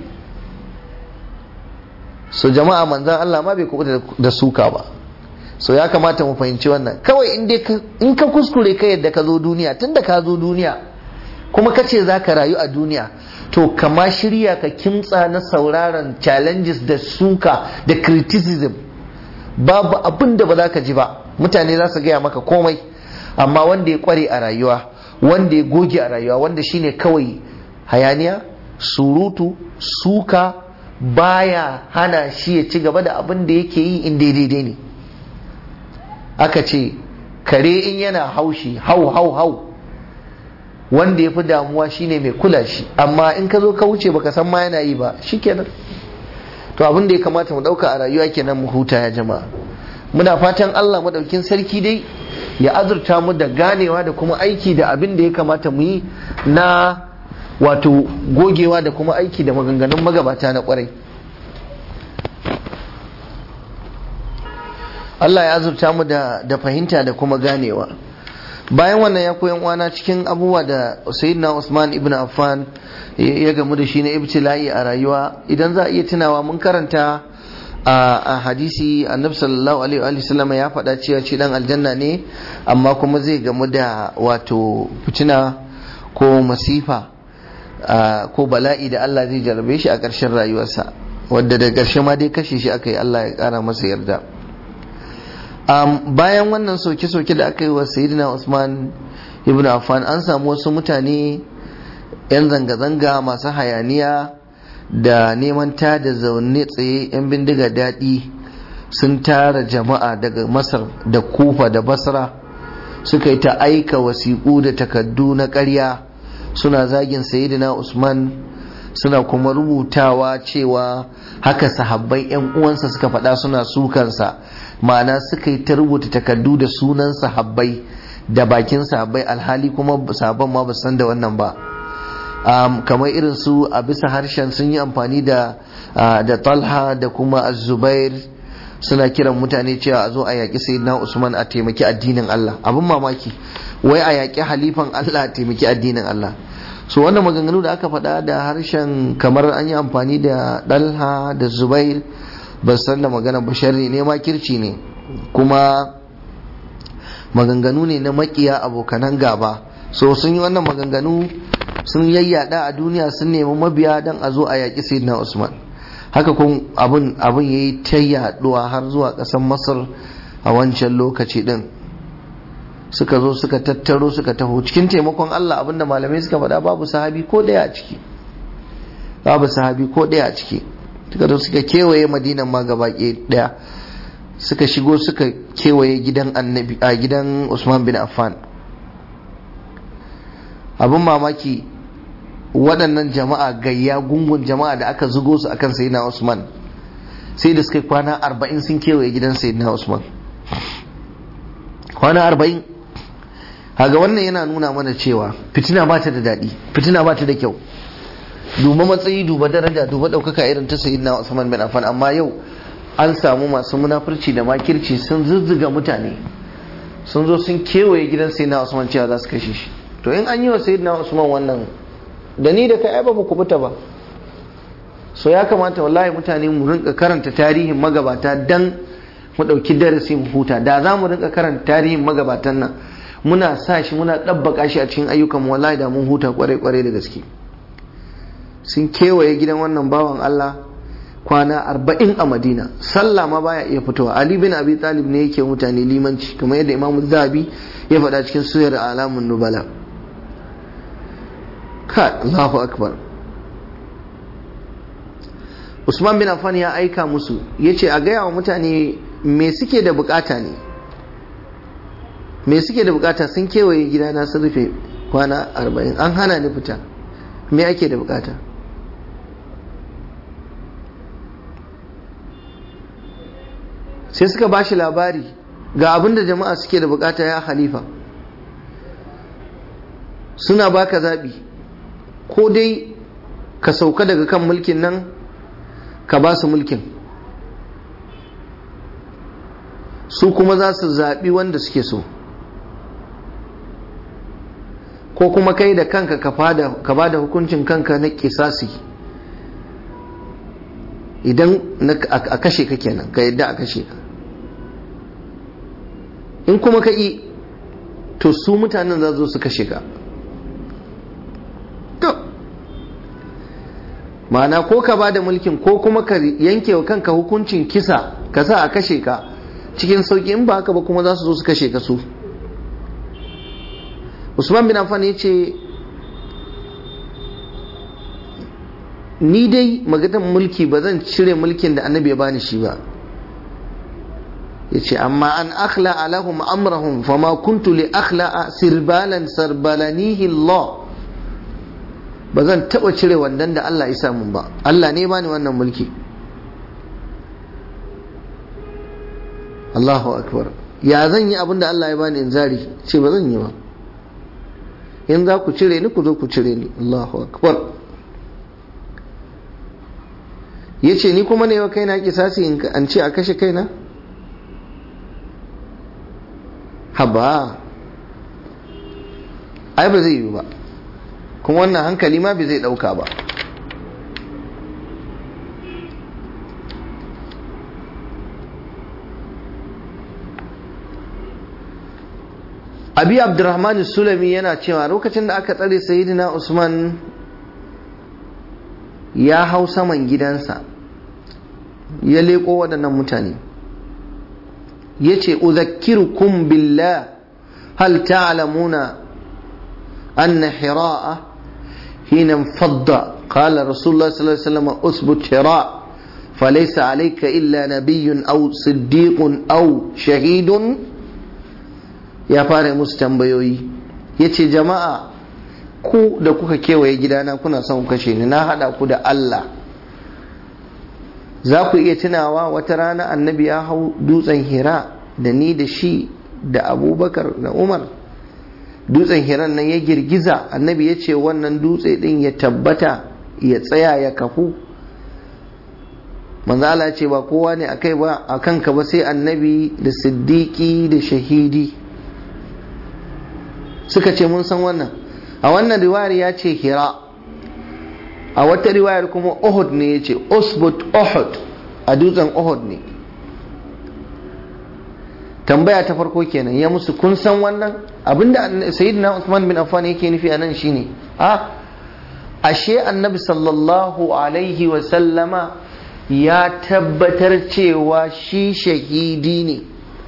so jama'a manzan Allah ma bai kuɓuta da suka ba so ya kamata mu fahimci wannan kawai in ka kuskure ka yadda ka zo duniya tunda ka zo duniya kuma ka ce za ka rayu a duniya to kama shirya ka kimtsa na sauraron challenges da suka da criticism babu abin da ba za ka ji ba mutane za su gaya maka komai amma wanda ya kware a rayuwa wanda ya goge a rayuwa wanda shine kawai hayaniya surutu suka baya hana shi ya ci gaba da abin da yake yi in daidai ne aka ce kare in yana haushi hau hau hau wanda ya fi damuwa shine mai kula shi amma in ka zo ka wuce baka san ma yana yi ba shikenan to abin da ya kamata mu dauka a rayuwa kenan mu huta ya jama'a muna fatan Allah madaukin sarki dai ya azurta mu da ganewa da kuma aiki da abin da ya kamata mu yi na wato gogewa da kuma aiki da maganganun magabata na kwarai Allah ya azurta mu da, da fahimta da kuma ganewa bayan wannan ya koyan uwana cikin abubuwa da sayyidina Usman ibn Affan ya gamu da shi na ibtila'i a rayuwa idan za a iya tunawa mun karanta a hadisi annabi sallallahu alaihi wa sallam ya faɗa cewa shi dan aljanna ne amma kuma zai gamu da wato fitina ko masifa ko bala'i da Allah zai jarabe shi a ƙarshen rayuwarsa wadda da ƙarshe ma dai kashe shi aka yi Allah ya ƙara masa yarda bayan wannan soke-soke da aka yi wa sayyidina Usman ibn Affan an samu wasu mutane 'yan zanga-zanga masu hayaniya da neman ta da zaune tsaye 'yan bindiga daɗi sun tara jama'a daga masar da kufa da basra suka yi ta aika wasiƙu da takaddu na ƙarya suna zagin sayidina usman suna kuma rubutawa cewa haka sahabbai 'yan uwansa suka faɗa suna sukansa ma'ana suka yi ta rubuta takaddu da sunan sahabbai da bakin sahabbai alhali kuma sahabban ma ba san da wannan ba um, kamar irin su a bisa harshen sun yi amfani da uh, da talha da kuma zubair suna kiran mutane cewa a zo a yaƙi sayyidina usman a taimaki addinin allah abin mamaki wai a yaƙi halifan allah a taimaki addinin allah so wannan maganganu da aka faɗa da harshen kamar an yi amfani da dalha da zubair ban san da magana bashari ne ma kirci ne kuma maganganu ne na makiya abokanan gaba so sun yi wannan maganganu sun yayyada a duniya sun nemi mabiya don a zo a yaƙi sayyidina usman haka kun abin abin yayi ta yaduwa har zuwa ƙasar masar a wancan lokaci din suka zo suka tattaro suka taho cikin taimakon Allah abinda malamai suka faɗa babu sahabi ko ɗaya a ciki babu sahabi ko ɗaya a ciki suka zo suka kewaye madinan ma gaba ɗaya suka shigo suka kewaye gidan annabi a gidan Usman bin Affan abin mamaki waɗannan jama'a gayya gungun jama'a da aka zugo su akan sayyidina Usman sai da suka kwana arba'in sun kewaye gidan sayyidina Usman kwana arba'in haga wannan yana nuna mana cewa fitina ba ta da daɗi fitina ba ta da kyau duba matsayi duba daraja duba ɗaukaka irin ta sayyidina Usman bin Affan amma yau an samu masu munafurci da makirci sun zuzzuga mutane sun zo sun kewaye gidan sayyidina Usman cewa za su kashe shi to in an yi wa sayyidina Usman wannan da ni da kai ai ba ku fita ba so ya kamata wallahi mutane mu rinka karanta tarihin magabata dan mu ɗauki darasi mu huta da za mu rinka karanta tarihin magabatan nan muna sa shi muna ɗabbaka shi a cikin ayyukan wallahi da mun huta kwarai-kwarai da gaske sun kewaye gidan wannan bawan Allah kwana arba'in a madina sallah ma baya iya fitowa ali bin abi talib ne yake mutane limanci kamar yadda imamu zabi ya faɗa cikin suyar alamun nubala ka Allahu akbar Usman bin Affan ya aika musu ya ce a gaya wa mutane me suke da bukata ne me suke da bukata sun kewaye gidana sun rufe kwana arba'in an hana ni fita me ake da bukata sai suka ba shi labari ga abin da jama'a suke da bukata ya halifa suna baka zaɓi ko dai ka sauka daga kan mulkin nan ka ba su mulkin su kuma za su zaɓi wanda suke so ko kuma kai da kanka ka ba da hukuncin kanka na kisasi idan a kashe ka kenan ka yadda a kashe ka in kuma ka yi to su mutanen za zo su kashe ka ma'ana ko ka ba da mulkin ko kuma ka yanke wa kanka hukuncin kisa ka sa a kashe ka cikin sauki in ba haka ba kuma za su zo su kashe ka su usman bin affan ya ce ni dai magadan mulki ba zan cire mulkin da annabi ya bani shi ba ya ce amma an akhla alahum amrahum fama kuntu li akhla sirbalan sarbalanihi Allah ba zan taba cire wandan da Allah ya samu ba Allah ne bani wannan mulki Allahu akbar ya zan yi abin da Allah ya bani in zari ce ba zan yi ba in za ku cire ni ku zo ku cire ni Allahu akbar ya ce ni kuma ne wa kaina kisasi in an ce a kashe kaina haba ai ba zai yi ba kuma wannan hankali ma bai zai dauka ba abi abdurrahman sulami yana cewa lokacin da aka tsare sayidina usman ya hau saman gidansa ya leko waɗannan mutane ya ce uzakkirukum billah hal ta'lamuna anna hira'a hina fadda قال رسول الله صلى الله عليه وسلم اثبت هراء فليس عليك إلا نبي أو صديق أو شهيد ya fara musu tambayoyi ya ce jama'a ku da kuka kewaye gidana kuna son kashe ni na hada ku da Allah za ku iya tunawa wata rana annabi ya hau dutsen hira da ni da shi da abubakar da umar dutsen hiran nan ya girgiza annabi ya ce wannan dutse din ya tabbata ya tsaya ya kafu manzala ce ba kowa ne a kai ba a kanka ba sai annabi da siddiƙi da shahidi suka ce mun san wannan a wannan riwayar ya ce hira a wata riwayar kuma uhud ne ya ce usbut uhud a dutsen uhud ne tambaya ta farko kenan ya musu kun san wannan abinda sayyidina usman bin affan yake nufi a nan shine a ashe annabi sallallahu alaihi wa sallama ya tabbatar cewa shi shahidi ne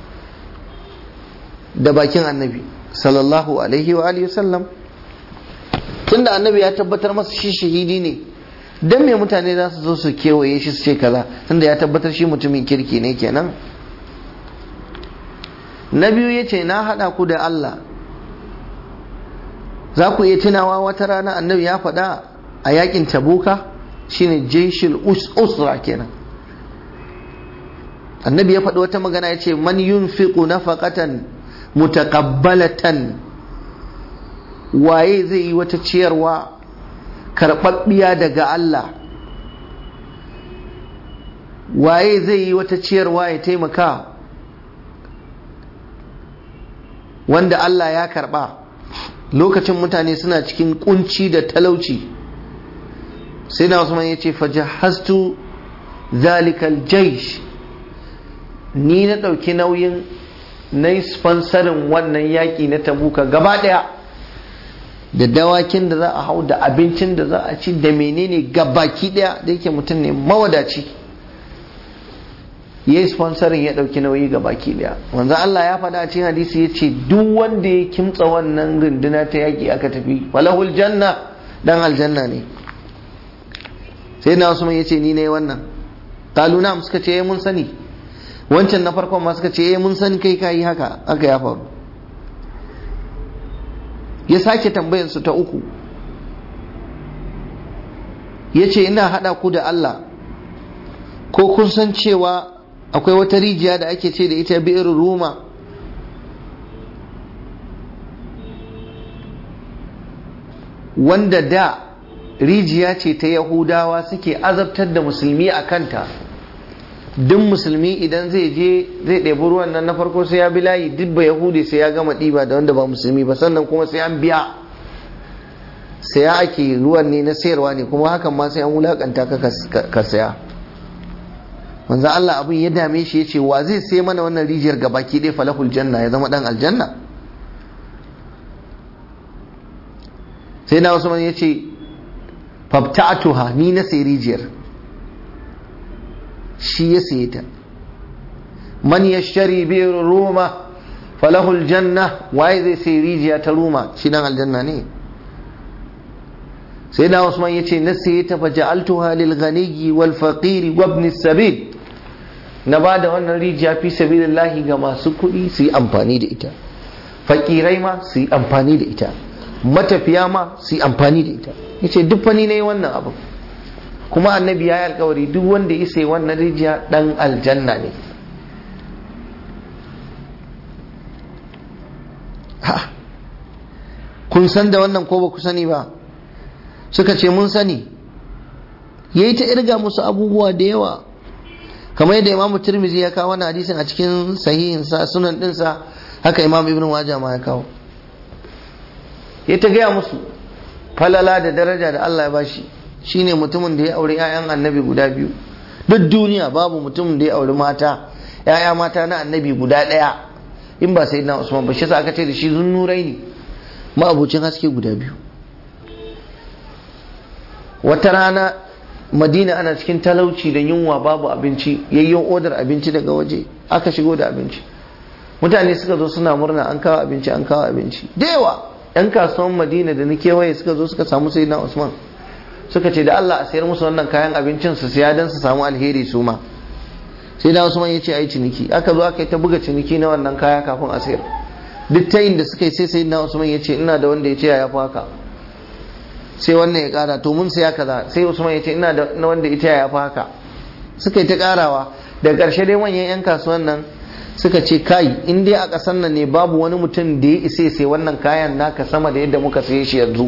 da bakin annabi sallallahu alaihi wa alihi sallam tunda annabi ya tabbatar masa shi shahidi ne dan me mutane za su zo su kewaye shi su ce kaza tunda ya tabbatar shi mutumin kirki ne kenan na biyu ya ce na haɗa ku da Allah za ku iya tunawa wata rana annabi ya faɗa a yakin tabuka shine jeshil usra kenan annabi ya faɗi wata magana ya ce man yunfiqu nafaqatan mutaqabbalatan waye zai yi wata ciyarwa karɓaɓɓiya daga Allah waye zai yi wata ciyarwa ya taimaka wanda Allah ya karɓa lokacin mutane suna cikin kunci da talauci sai na usman ya ce fajahastu zalikal jaish ni na ɗauki nauyin na yi sponsorin wannan yaƙi na tabuka gaba ɗaya da dawakin da za a hau da abincin da za a ci da menene gabaki ɗaya da yake mutum ne mawadaci ya yi sponsorin ya ɗauki nauyi gabaki ɗaya wanzan Allah ya faɗa a cikin hadisi ya ce duk wanda ya kimtsa wannan runduna ta yaƙi aka tafi walahul janna dan aljanna ne sai na wasu ya ce ni ne wannan kaluna suka ce mun sani wancan na farkon ma suka ce mun sani kai kayi haka aka ya faru ya sake tambayan su ta uku ya ce ina haɗa ku da Allah ko kun san cewa akwai wata rijiya da ake ce da ita bi'ir ruma wanda da rijiya ce ta yahudawa suke azabtar da musulmi a kanta duk musulmi idan zai je zai ɗebi ruwan nan na farko sai ya bi layi duk ba yahudi sai ya gama ɗiba da wanda ba musulmi ba sannan kuma sai an biya saya ake ruwan ne na sayarwa ne kuma hakan ma sai an wulakanta ka saya manzo Allah abin ya dame shi yace wa zai sai mana wannan rijiyar gabaki ɗaya falahul janna ya zama dan aljanna sai na Usman yace fabta'atuha ni na sai rijiyar shi ya saye ta man yashtari bi ruma falahul janna waye zai sai rijiya ta ruma shi dan aljanna ne sai na Usman yace na saye ta fa ja'altuha lil ghaniyyi wal faqiri wa ibn sabil na ba da wannan rijiya fi sabilillahi ga masu kuɗi su yi amfani da ita fakirai ma su yi amfani da ita matafiya ma su yi amfani da ita ya ce duk fani na yi wannan abu kuma annabi ya yi alkawari duk wanda ya sai wannan rijiya ɗan aljanna ne kun san da wannan ko ba ku sani ba suka ce mun sani ya yi ta irga musu abubuwa da yawa kamar yadda imamu tirmizi ya kawo wannan hadisin a cikin sahihinsa sunan dinsa haka imam ibn waja ma ya kawo ya ta gaya musu falala da daraja da Allah ya bashi shine mutumin da ya auri 'ya'yan annabi guda biyu duk duniya babu mutumin da ya auri mata 'ya'ya mata na annabi guda ɗaya in ba sai na usman ba shi sa aka ce da shi zunnurai ne ma'abucin haske guda biyu wata rana madina ana cikin talauci da yunwa babu abinci yayyon odar abinci daga waje aka shigo da abinci mutane suka zo suna murna an kawo abinci an kawo abinci da yawa yan kasuwan madina da na kewaye suka zo suka samu sai na usman suka ce da allah a sayar musu wannan kayan abincin su siya don su samu alheri su ma sai na usman ya ce a yi ciniki aka zo aka yi ta buga ciniki na wannan kaya kafin a sayar duk ta da suka yi sai sai na usman ya ce ina da wanda ya ce ya fi haka sai wannan ya kara to mun saya kaza sai usman ya ce ina da na wanda ita ya fi haka suka yi ta karawa daga ƙarshe dai manyan 'yan kasuwan nan suka ce kai in dai a ƙasar nan ne babu wani mutum da ya isa sai wannan kayan naka sama da yadda muka saye shi yanzu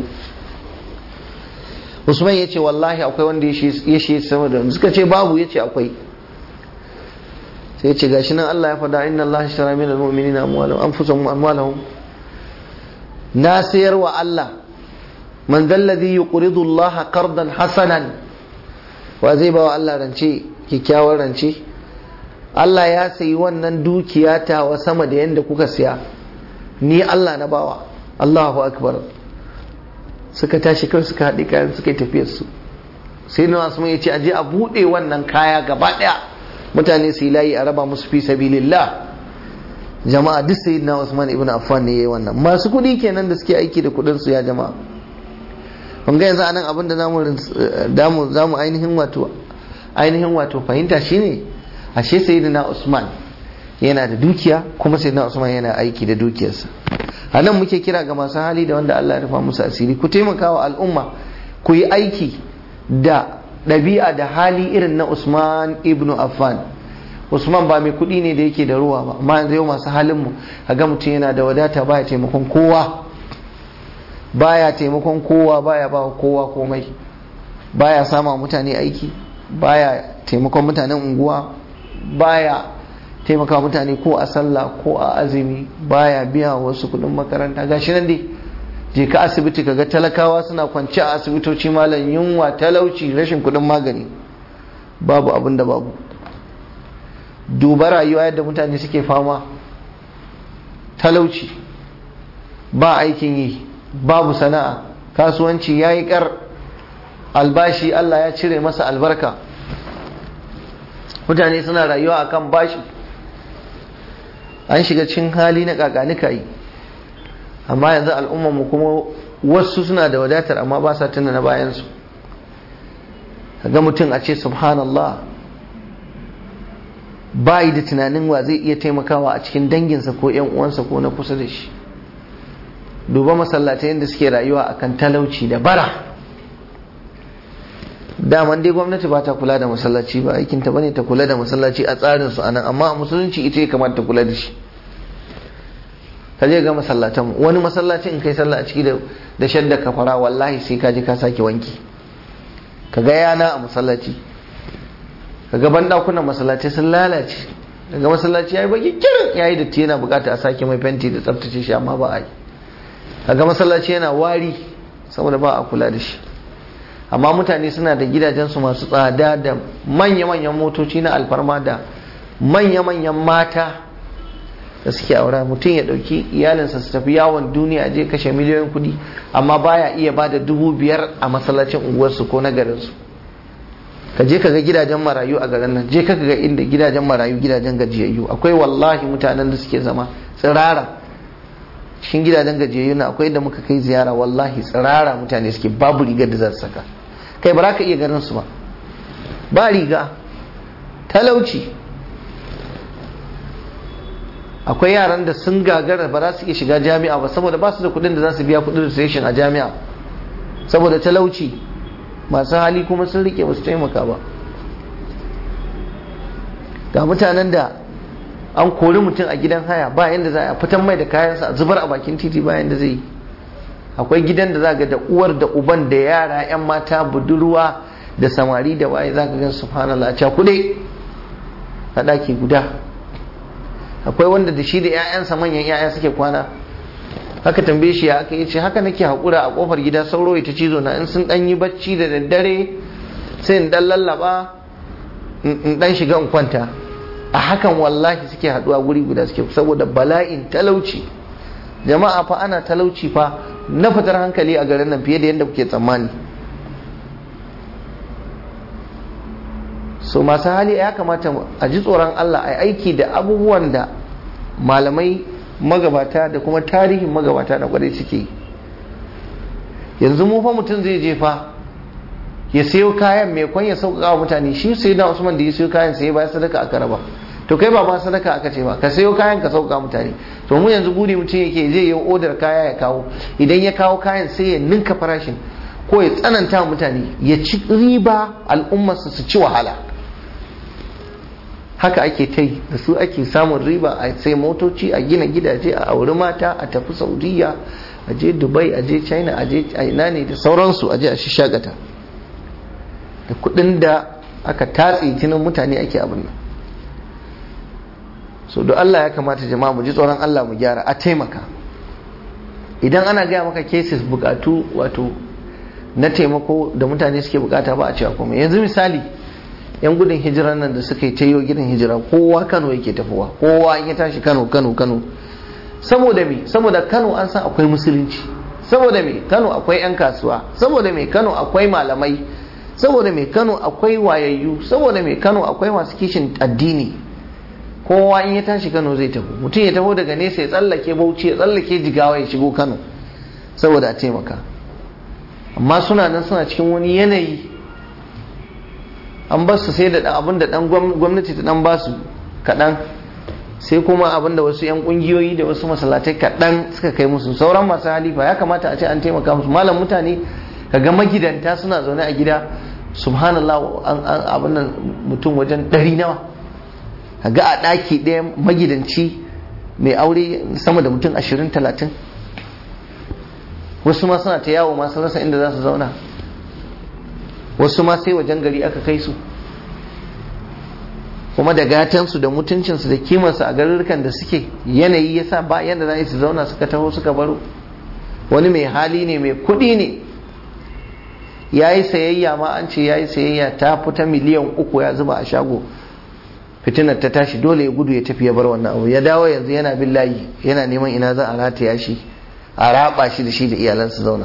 usman ya ce wallahi akwai wanda ya shi sama da suka ce babu ya ce akwai sai ce gashi nan Allah ya faɗa inna Allah ishtara min al-mu'minina amwalahum anfusahum amwalahum na sayar wa Allah man dalladhi yuqridu Allah qardan hasanan wa zai ba wa Allah rance kyakkyawar rance Allah ya sayi wannan dukiya ta wa sama da yanda kuka siya ni Allah na bawa Allahu akbar suka tashi kawai suka haɗe kayan suka yi tafiyar su sai na wasu ya ce aje a buɗe wannan kaya gaba ɗaya mutane su yi layi a raba musu fi sabilillah jama'a duk sayyidina Usman ibn Affan ne yayi wannan masu kuɗi kenan da suke aiki da kuɗin su ya jama'a kun ga yanzu anan abin da zamu zamu ainihin wato ainihin wato fahimta shine ashe sayyidina Usman yana da dukiya kuma sayyidina Usman yana aiki da dukiyarsa a nan muke kira ga masu hali da wanda Allah ya rufa musu asiri ku taimaka wa al'umma ku yi aiki da ɗabi'a da hali irin na Usman ibn Affan Usman ba mai kuɗi ne da yake da ruwa ba amma yanzu yau masu halin mu ga mutum yana da wadata baya taimakon kowa baya taimakon kowa baya ba kowa komai baya sama mutane aiki baya taimakon mutanen unguwa baya taimaka mutane ko a sallah ko a azumi baya biya wasu kudin makaranta gashi nan dai je ka asibiti kaga talakawa suna kwance a asibitoci malam yunwa talauci rashin kudin magani babu abin da babu duba rayuwa yadda mutane suke fama talauci ba aikin yi babu sana'a kasuwanci ya yi kar albashi Allah ya cire masa albarka mutane suna rayuwa akan bashi an shiga cikin hali na kakanika yi amma yanzu al'ummarmu kuma wasu suna da wadatar amma ba sa tuna na bayansu ga mutum a ce subhanallah ba yi da tunanin wa zai iya taimakawa a cikin danginsa ko 'yan uwansa ko na kusa da shi duba masallatai yadda suke rayuwa akan talauci da bara daman dai gwamnati ba ta kula da masallaci ba aikinta bane ta kula da masallaci a tsarin su anan amma a musulunci ita ya kamata ta kula da shi ka je ga masallatan wani masallaci in kai sallah a ciki da shadda kafara wallahi sai ka je ka sake wanki ka ga yana a masallaci ka ga bandakunan masallaci sun lalace daga masallaci yayi baki kirin yayi datti yana bukata a sake mai fenti da tsaftace shi amma ba a yi kaga masallaci yana wari saboda ba a kula da shi amma mutane suna da gidajensu masu tsada da manya-manyan motoci na alfarma da manya-manyan mata da suke aura mutum ya ɗauki iyalinsa su tafi yawon duniya je kashe miliyoyin kuɗi amma baya iya ba da dubu biyar a masallacin unguwarsu ko na garinsu ka je ka ga gidajen marayu a garin nan je ka ga inda gidajen marayu gidajen gajiyayyu akwai wallahi mutanen da suke zama tsirara cikin gidajen gajiyayyu na akwai da muka kai ziyara wallahi tsirara mutane suke babu rigar da za su saka kai ba za ka iya ganin su ba ba riga talauci akwai yaran da sun gagara ba za su iya shiga jami'a ba saboda ba su da kudin da za su biya kudin registration a jami'a saboda talauci masu hali kuma sun rike ba su taimaka ba ga mutanen da an kori mutum a gidan haya ba yadda za a fitan mai da kayansa a zubar a bakin titi ba yadda zai yi akwai gidan da za ga da uwar da uban da yara 'yan mata budurwa da samari da waye za ka gan subhanallah a cakuɗe a ɗaki guda akwai wanda da shi da 'ya'yansa manyan 'ya'ya suke kwana haka tambaye shi ya aka yi ce haka nake haƙura a ƙofar gida sauro ita cizo na in sun ɗan yi bacci da daddare sai in ɗan lallaba in ɗan shiga in kwanta a hakan wallahi suke haɗuwa guri guda suke saboda bala'in talauci jama'a fa ana talauci fa na fitar hankali a garin nan fiye da yadda kuke tsammani so masu hali ya kamata a ji tsoron Allah a aiki da abubuwan da malamai magabata da kuma tarihin magabata da kwarai suke yanzu mu fa mutum zai je fa ya sayo kayan mai kwan ya sauƙaƙa wa mutane shi sai na usman da ya sayo kayan sai bayan sadaka aka raba to kai ba ma sadaka aka ce ba ka sayo kayan ka sauƙaƙa mutane to mu yanzu buri mutum yake zai yi odar kaya ya kawo idan ya kawo kayan sai ya ninka farashin ko ya tsananta mutane ya ci riba al'ummarsa su ci wahala haka ake ta yi da su ake samun riba a sai motoci a gina gidaje a auri mata a tafi saudiya a je dubai a je china a je ina ne da sauransu a je a shagata da kudin da aka tatse jinin mutane ake abin nan so don Allah ya kamata jama'a mu ji tsoron Allah mu gyara a taimaka idan ana gaya maka cases bukatu wato na taimako da mutane suke bukata ba a cewa komai yanzu misali yan gudun hijiran nan da suka yi tayo gidan hijira kowa Kano yake tafowa kowa in ya tashi Kano Kano Kano saboda me saboda Kano an san akwai musulunci saboda me Kano akwai yan kasuwa saboda me Kano akwai malamai saboda me Kano akwai wayayyu saboda me Kano akwai masu kishin addini kowa in ya tashi Kano zai tafi mutum ya taho daga nesa ya tsallake Bauchi ya tsallake Jigawa ya shigo Kano saboda a taimaka amma suna nan suna cikin wani yanayi an ba su sai da abin da dan gwamnati ta dan ba su kaɗan sai kuma abin da wasu 'yan ƙungiyoyi da wasu masallatai kaɗan suka kai musu sauran masu halifa ya kamata a ce an taimaka musu malam mutane kaga magidanta suna zaune a gida subhanallah abin nan mutum wajen ɗari nawa kaga a ɗaki ɗaya magidanci mai aure sama da mutum ashirin talatin wasu ma suna ta yawo masu rasa inda za su zauna wasu ma sai wajen gari aka kai su kuma da gatansu da mutuncinsu da kimarsu a garurrukan da suke yanayi ya sa ba yadda za su zauna suka taho suka baro wani mai hali ne mai kudi ne ya yi sayayya ma an ce ya yi sayayya ta fita miliyan uku ya zuba a shago fitinar ta tashi dole ya gudu ya tafi ya bar wannan abu ya dawo yanzu yana bin layi yana neman ina za a rataya shi a raba shi da shi da iyalansa zauna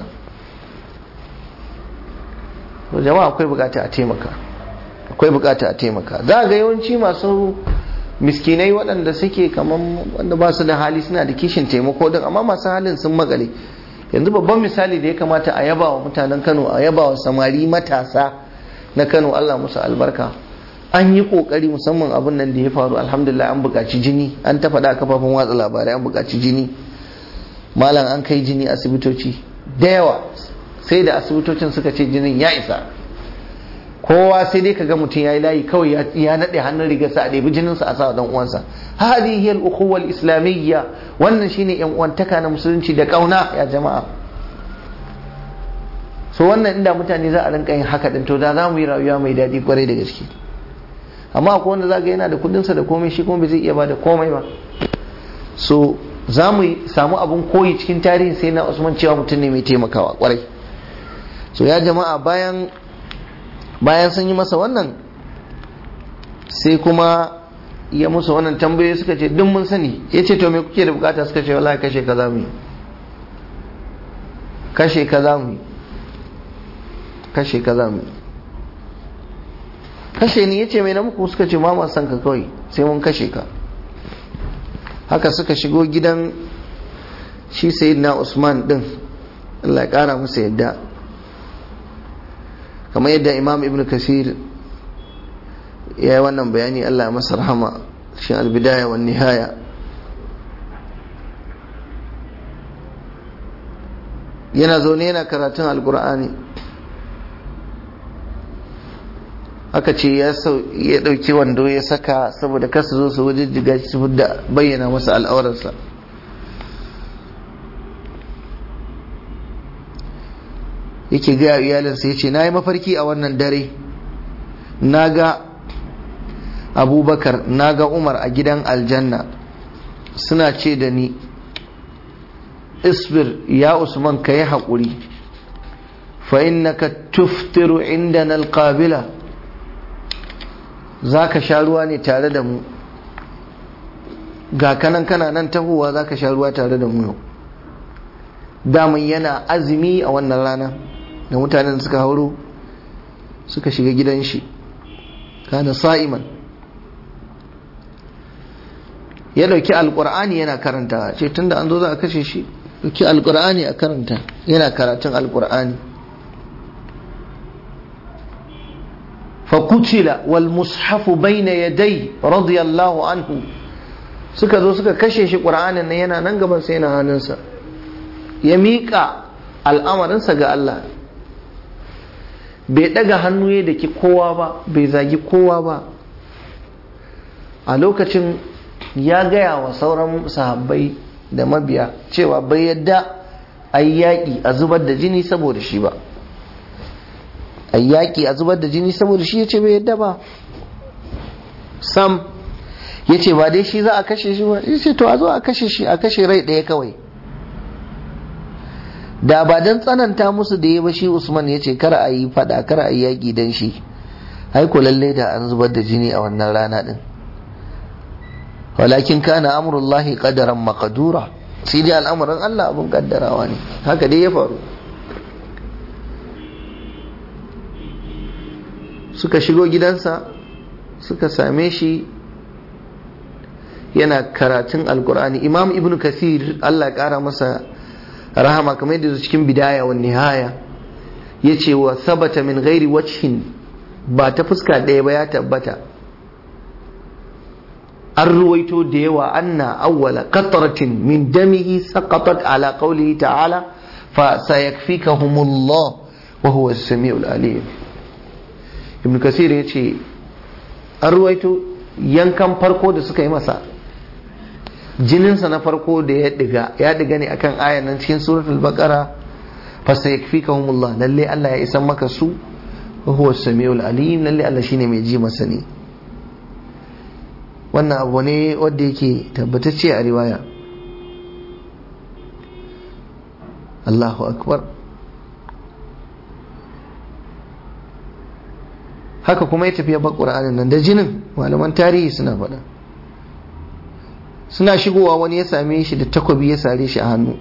jama'a akwai bukata a taimaka akwai bukata a taimaka za ga yawanci masu miskinai waɗanda suke kamar wanda ba su da hali suna da kishin taimako din amma masu halin sun magale yanzu babban misali da ya kamata a yaba wa mutanen kano a yaba wa samari matasa na kano allah musu albarka an yi kokari musamman abin nan da ya faru alhamdulillah an buƙaci jini an ta faɗa kafafen watsa labarai an buƙaci jini malam an kai jini asibitoci da yawa sai da asibitocin suka ce jinin ya isa kowa sai dai kaga mutum yayi layi kawai ya nade hannun rigarsa a ɗebi jininsa a sa dan uwansa hadihi al-ukhuwa al-islamiyya wannan shine yan uwantaka na musulunci da kauna ya jama'a so wannan inda mutane za a rinka yin haka din to da za mu yi rayuwa mai daɗi kwarai da gaske amma akwai wanda zaga yana da kudinsa da komai shi kuma bai zai iya bada komai ba so za mu samu abun koyi cikin tarihin sai na usman cewa mutum ne mai taimakawa kwarai so ya jama'a bayan bayan sun yi masa wannan sai kuma ya musu wannan tambayoyi suka ce duk mun sani ya ce to me kuke da bukata suka ce wallahi kashe ka za mu yi kashe ka za mu yi kashe ka za mu yi kashe ni ya ce mai na muku suka ce ma san ka kawai sai mun kashe ka haka suka shigo gidan shi sayyidina usman din Allah ya kara musu yadda kamar yadda imam ibn kasir ya yi wannan bayani Allah ya masa rahama shi albidaya wa nihaya yana zaune yana karatun alkur'ani aka ce ya ɗauki wando ya saka saboda kasu zo su wajen jiga shi da bayyana masa al'aurarsa yake gaya iyalinsa ya ce na yi mafarki a wannan dare na ga abubakar na ga umar a gidan aljanna suna ce da ni isbir ya usman ka yi haƙuri fa innaka tuftiru inda na alƙabila za ka sha ruwa ne tare da mu ga kanan kana nan tahowa za ka sha ruwa tare da mu yau daman yana azumi a wannan rana da mutanen suka hauro suka shiga gidan shi kana sa'iman ya dauki alkur'ani yana karanta ce tunda an zo za a kashe shi dauki alkur'ani a karanta yana karatun alkur'ani fakutila wal mushafu bayna yadai radiyallahu anhu suka zo suka kashe shi qur'anin nan yana nan gaban sai yana hannunsa ya miƙa al'amarinsa ga Allah bai ɗaga hannu ya da ki kowa ba bai zagi kowa ba a lokacin ya gaya wa sauran sahabbai da mabiya cewa bai yadda a yi yaƙi a zubar da jini saboda shi ba a yi yaƙi a zubar da jini saboda shi ya ce bai yadda ba sam ya ce ba dai shi za a kashe shi ba ya ce to a zo a kashe shi a kashe rai ɗaya kawai da ba don tsananta musu da ya ba shi usman ya ce kar a yi fada kar a yi yaƙi don shi haiku lalle da an zubar da jini a wannan rana din walakin kana amurullahi qadaran maqdura sai dai al'amuran Allah abun kaddarawa ne haka dai ya faru suka shigo gidansa suka same shi yana karatun alkur'ani imam ibn kasir Allah ya kara masa rahama kamar yadda cikin bidaya wa nihaya ya ce wa sabata min gairi wajhin ba ta fuska ɗaya ba ya tabbata an ruwaito da yawa anna awwala qatratin min damihi saqatat ala qawlihi ta'ala fa sayakfikahumullah wa huwa as-sami'ul alim ibn kasir ya ce an ruwaito yankan farko da suka yi masa jininsa na farko da ya diga ya diga ne akan ayan nan cikin suratul baqara fa sayakfikahumullah lalle Allah ya isan maka su wa huwa as-sami'ul alim lalle Allah shine mai ji masa ne wannan abu ne wanda yake tabbatacce a riwaya Allahu akbar haka kuma ya tafiya bar ƙur'anin nan da jinin malaman tarihi suna faɗa suna shigowa wani ya same shi da takobi ya sare shi a hannu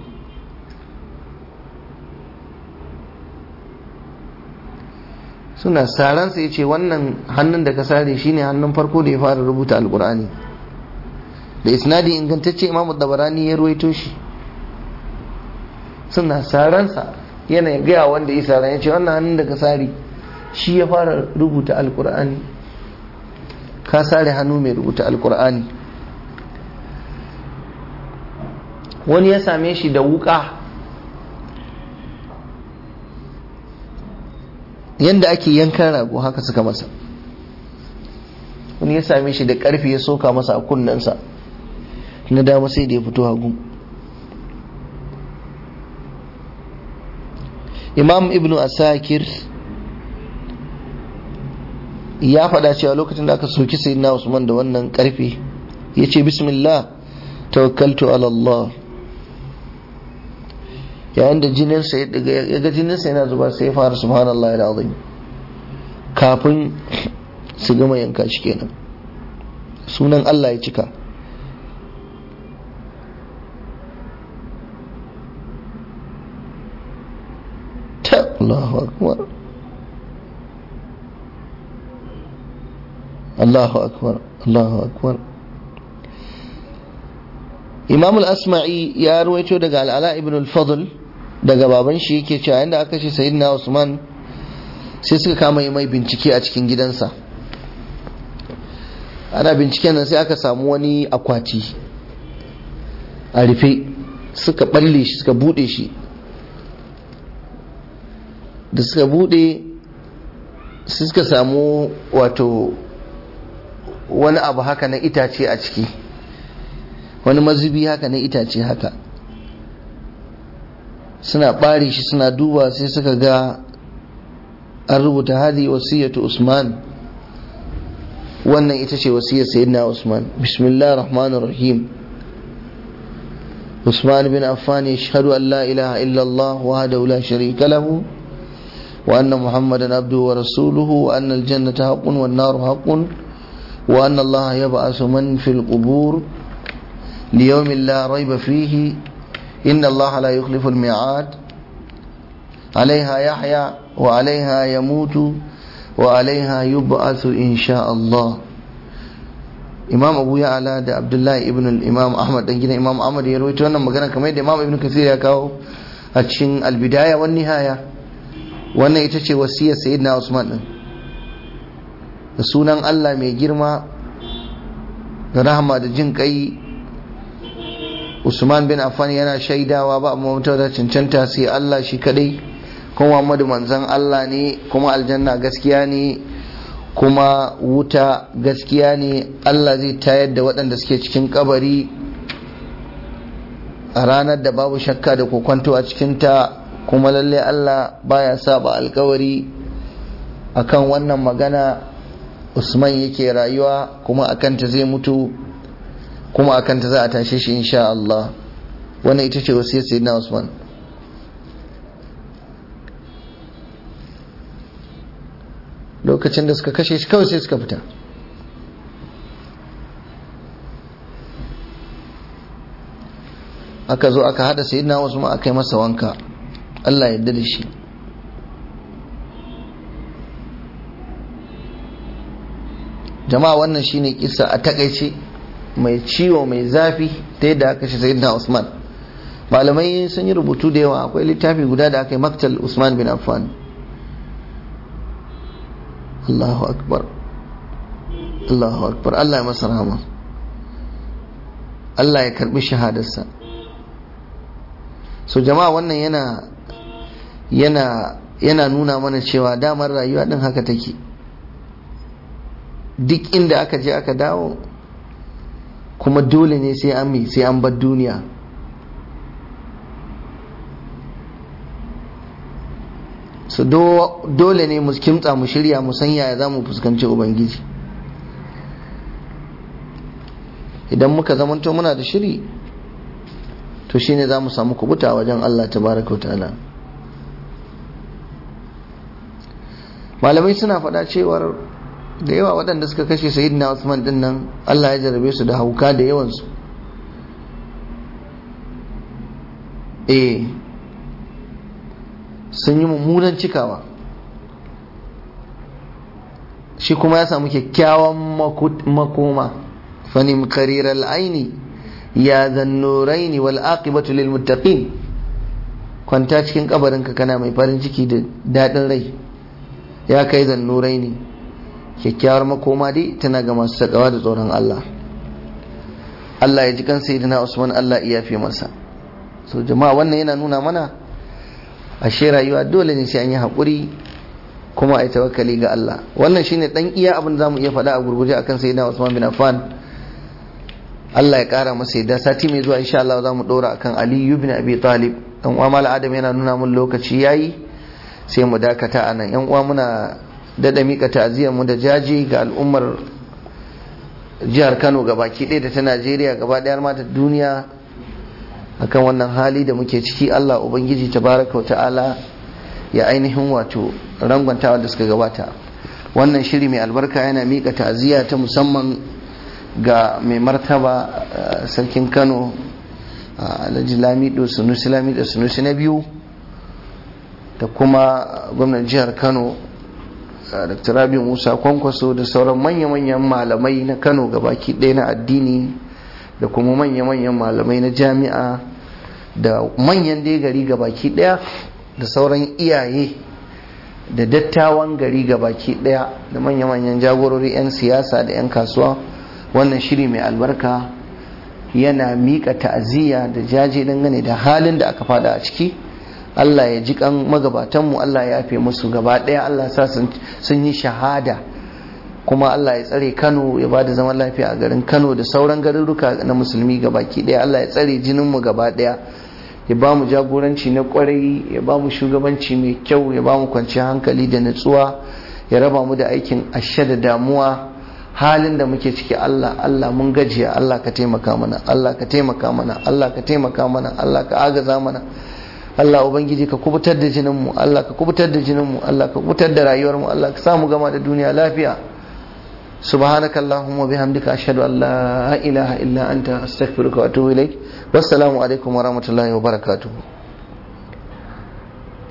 suna saransa ya ce wannan hannun da ka sare shi ne hannun farko da ya fara rubuta alƙur'ani da isnadi ingantacce imamu dabarani ya ruwaito shi suna saransa yana gaya wanda ya saran ya ce wannan hannun da ka sare shi ya fara rubuta alkur'ani ka sare hannu mai rubuta alkur'ani wani ya same shi da wuka yadda ake yankan rago haka suka masa wani ya same shi da karfi ya soka masa a kunnensa na dama sai da ya fito hagu imam ibnu asakir ya faɗa cewa lokacin da aka soki sayyidina Usman da wannan karfe ya ce bismillah tawakkaltu ala Allah yayin da jininsa ya daga ya ga jininsa yana zuba sai ya fara subhanallahi alazim kafin su gama yanka shi kenan sunan Allah ya cika ta Allahu akbar Allahu akbar Allahu akbar Imam al-Asma'i ya ruwaito daga Al-Ala ibn al-Fadl daga baban shi yake cewa inda aka ce Sayyidina Usman sai suka kama yi mai bincike a cikin gidansa ana binciken nan sai aka samu wani akwati a rufe suka balle shi suka bude shi da suka bude sai suka samu wato wani abu haka na itace a ciki wani mazubi haka na itace haka suna ɓare shi suna duba sai suka ga an rubuta hadi wasiyatu usman wannan ita ce wasiyar sayyidina usman bismillah rahman rahim usman bin affan yashhadu an la ilaha illa allah wahdahu la sharika lahu wa anna muhammadan abduhu wa rasuluhu wa anna al-jannata haqqun wan naru haqqun وأن الله يبعث من في القبور ليوم لا ريب فيه إن الله لا يخلف الميعاد عليها يحيى وعليها يموت وعليها يبعث إن شاء الله imam abu ya ala da abdullahi ibn imam ahmad dan gidan imam ahmad ya rawaito wannan magana kamar yadda imam ibn kasir ya kawo a cikin albidaya wan nihaya wannan ita ce wasiyar sayyidina usman din da sunan Allah mai girma da rahama da jin kai Usman bin Affan yana shaidawa ba amma mutum da cancanta sai Allah shi kadai kuma Muhammadu manzon Allah ne kuma aljanna gaskiya ne kuma wuta gaskiya ne Allah zai tayar da waɗanda suke cikin kabari a ranar da babu shakka da kokwanto a cikinta kuma lalle Allah baya saba alkawari akan wannan magana usman yake rayuwa kuma akanta zai mutu kuma akanta za a tashe shi insha Allah wannan ita ce wasiyar sayyidina usman lokacin da suka kashe shi kawai sai suka fita aka zo aka hada sayyidina usman aka yi masa wanka Allah ya yarda da shi jama'a wannan shine kisa a takaice mai ciwo mai zafi ta yadda aka shi sayyidina Usman malamai sun yi rubutu da yawa akwai littafi guda da aka yi maktal Usman bin Affan Allahu akbar Allahu akbar Allah ya masa rahama Allah ya karbi shahadarsa so jama'a wannan yana yana yana nuna mana cewa damar rayuwa din haka take duk inda aka je aka dawo kuma dole ne sai an mi sai an bar duniya so dole ne mu kimtsa mu shirya mu san yaya za mu fuskanci ubangiji idan muka zamanto muna da shiri to shine za mu samu kubuta wajen Allah tabaraka ta'ala malamai suna faɗa cewar da yawa waɗanda suka kashe sayyidina Usman din nan Allah ya jarabe su da hauka da yawansu eh sun yi mummunan cikawa shi kuma ya samu kyakkyawan makoma fanim karirar aini ya zannuraini wal aqibatu lil muttaqin kwanta cikin kabarinka kana mai farin ciki da daɗin rai ya kai zannuraini kyakkyawar makoma dai tana ga masu sakawa da tsoron Allah Allah ya ji kan sayyidina Usman Allah iya fi masa so jama'a wannan yana nuna mana ashe rayuwa dole ne sai an yi haƙuri kuma a yi tawakkali ga Allah wannan shine dan iya abin da zamu iya faɗa a gurguje akan sayyidina Usman bin Affan Allah ya ƙara masa yadda sati mai zuwa insha Allah zamu ɗora akan Ali ibn Abi Talib dan uwa mal Adam yana nuna mun lokaci yayi sai mu dakata anan yan uwa muna dada mika ta'aziyar mu da jaji ga al'ummar jihar Kano gabaki ɗaya da ta Najeriya gaba ɗaya ma da duniya akan wannan hali da muke ciki Allah ubangiji tabaraka wa ta'ala ya ainihin wato rangwantawa da suka gabata wannan shiri mai albarka yana mika ta'aziyya ta musamman ga mai martaba sarkin Kano Alhaji Lamido Sunusi Lamido Sunusi na biyu da kuma gwamnan jihar Kano Dr. Rabi Musa Kwankwaso da sauran manya-manyan malamai na Kano gabaki ɗaya na addini da kuma manya-manyan malamai na jami'a da manyan dai gari baki daya da sauran iyaye da dattawan gari baki daya da manya-manyan jagorori 'yan siyasa da 'yan kasuwa wannan shiri mai albarka yana miƙa ta'aziyya da jaje dangane da halin da aka fada a ciki Allah ya ji kan magabatanmu Allah ya yafe musu gaba daya Allah sa sun yi shahada kuma Allah ya tsare Kano ya ba da zaman lafiya a garin Kano da sauran garuruka na musulmi gabaki daya Allah ya tsare jininmu gaba daya ya ba mu jagoranci na kwarai ya ba mu shugabanci mai kyau ya ba mu kwanciyar hankali da natsuwa ya raba mu da aikin ashe da damuwa halin da muke ciki Allah Allah mun gajiya Allah ka taimaka mana Allah ka taimaka mana Allah ka taimaka mana Allah ka agaza mana Allah ubangiji ka kubutar da jininmu Allah ka kubutar da jininmu Allah ka kubutar da rayuwarmu Allah ka samu gama da duniya lafiya سبحانك اللهم وبحمدك أشهد أن لا إله إلا أنت أستغفرك وأتوب إليك والسلام عليكم ورحمة الله وبركاته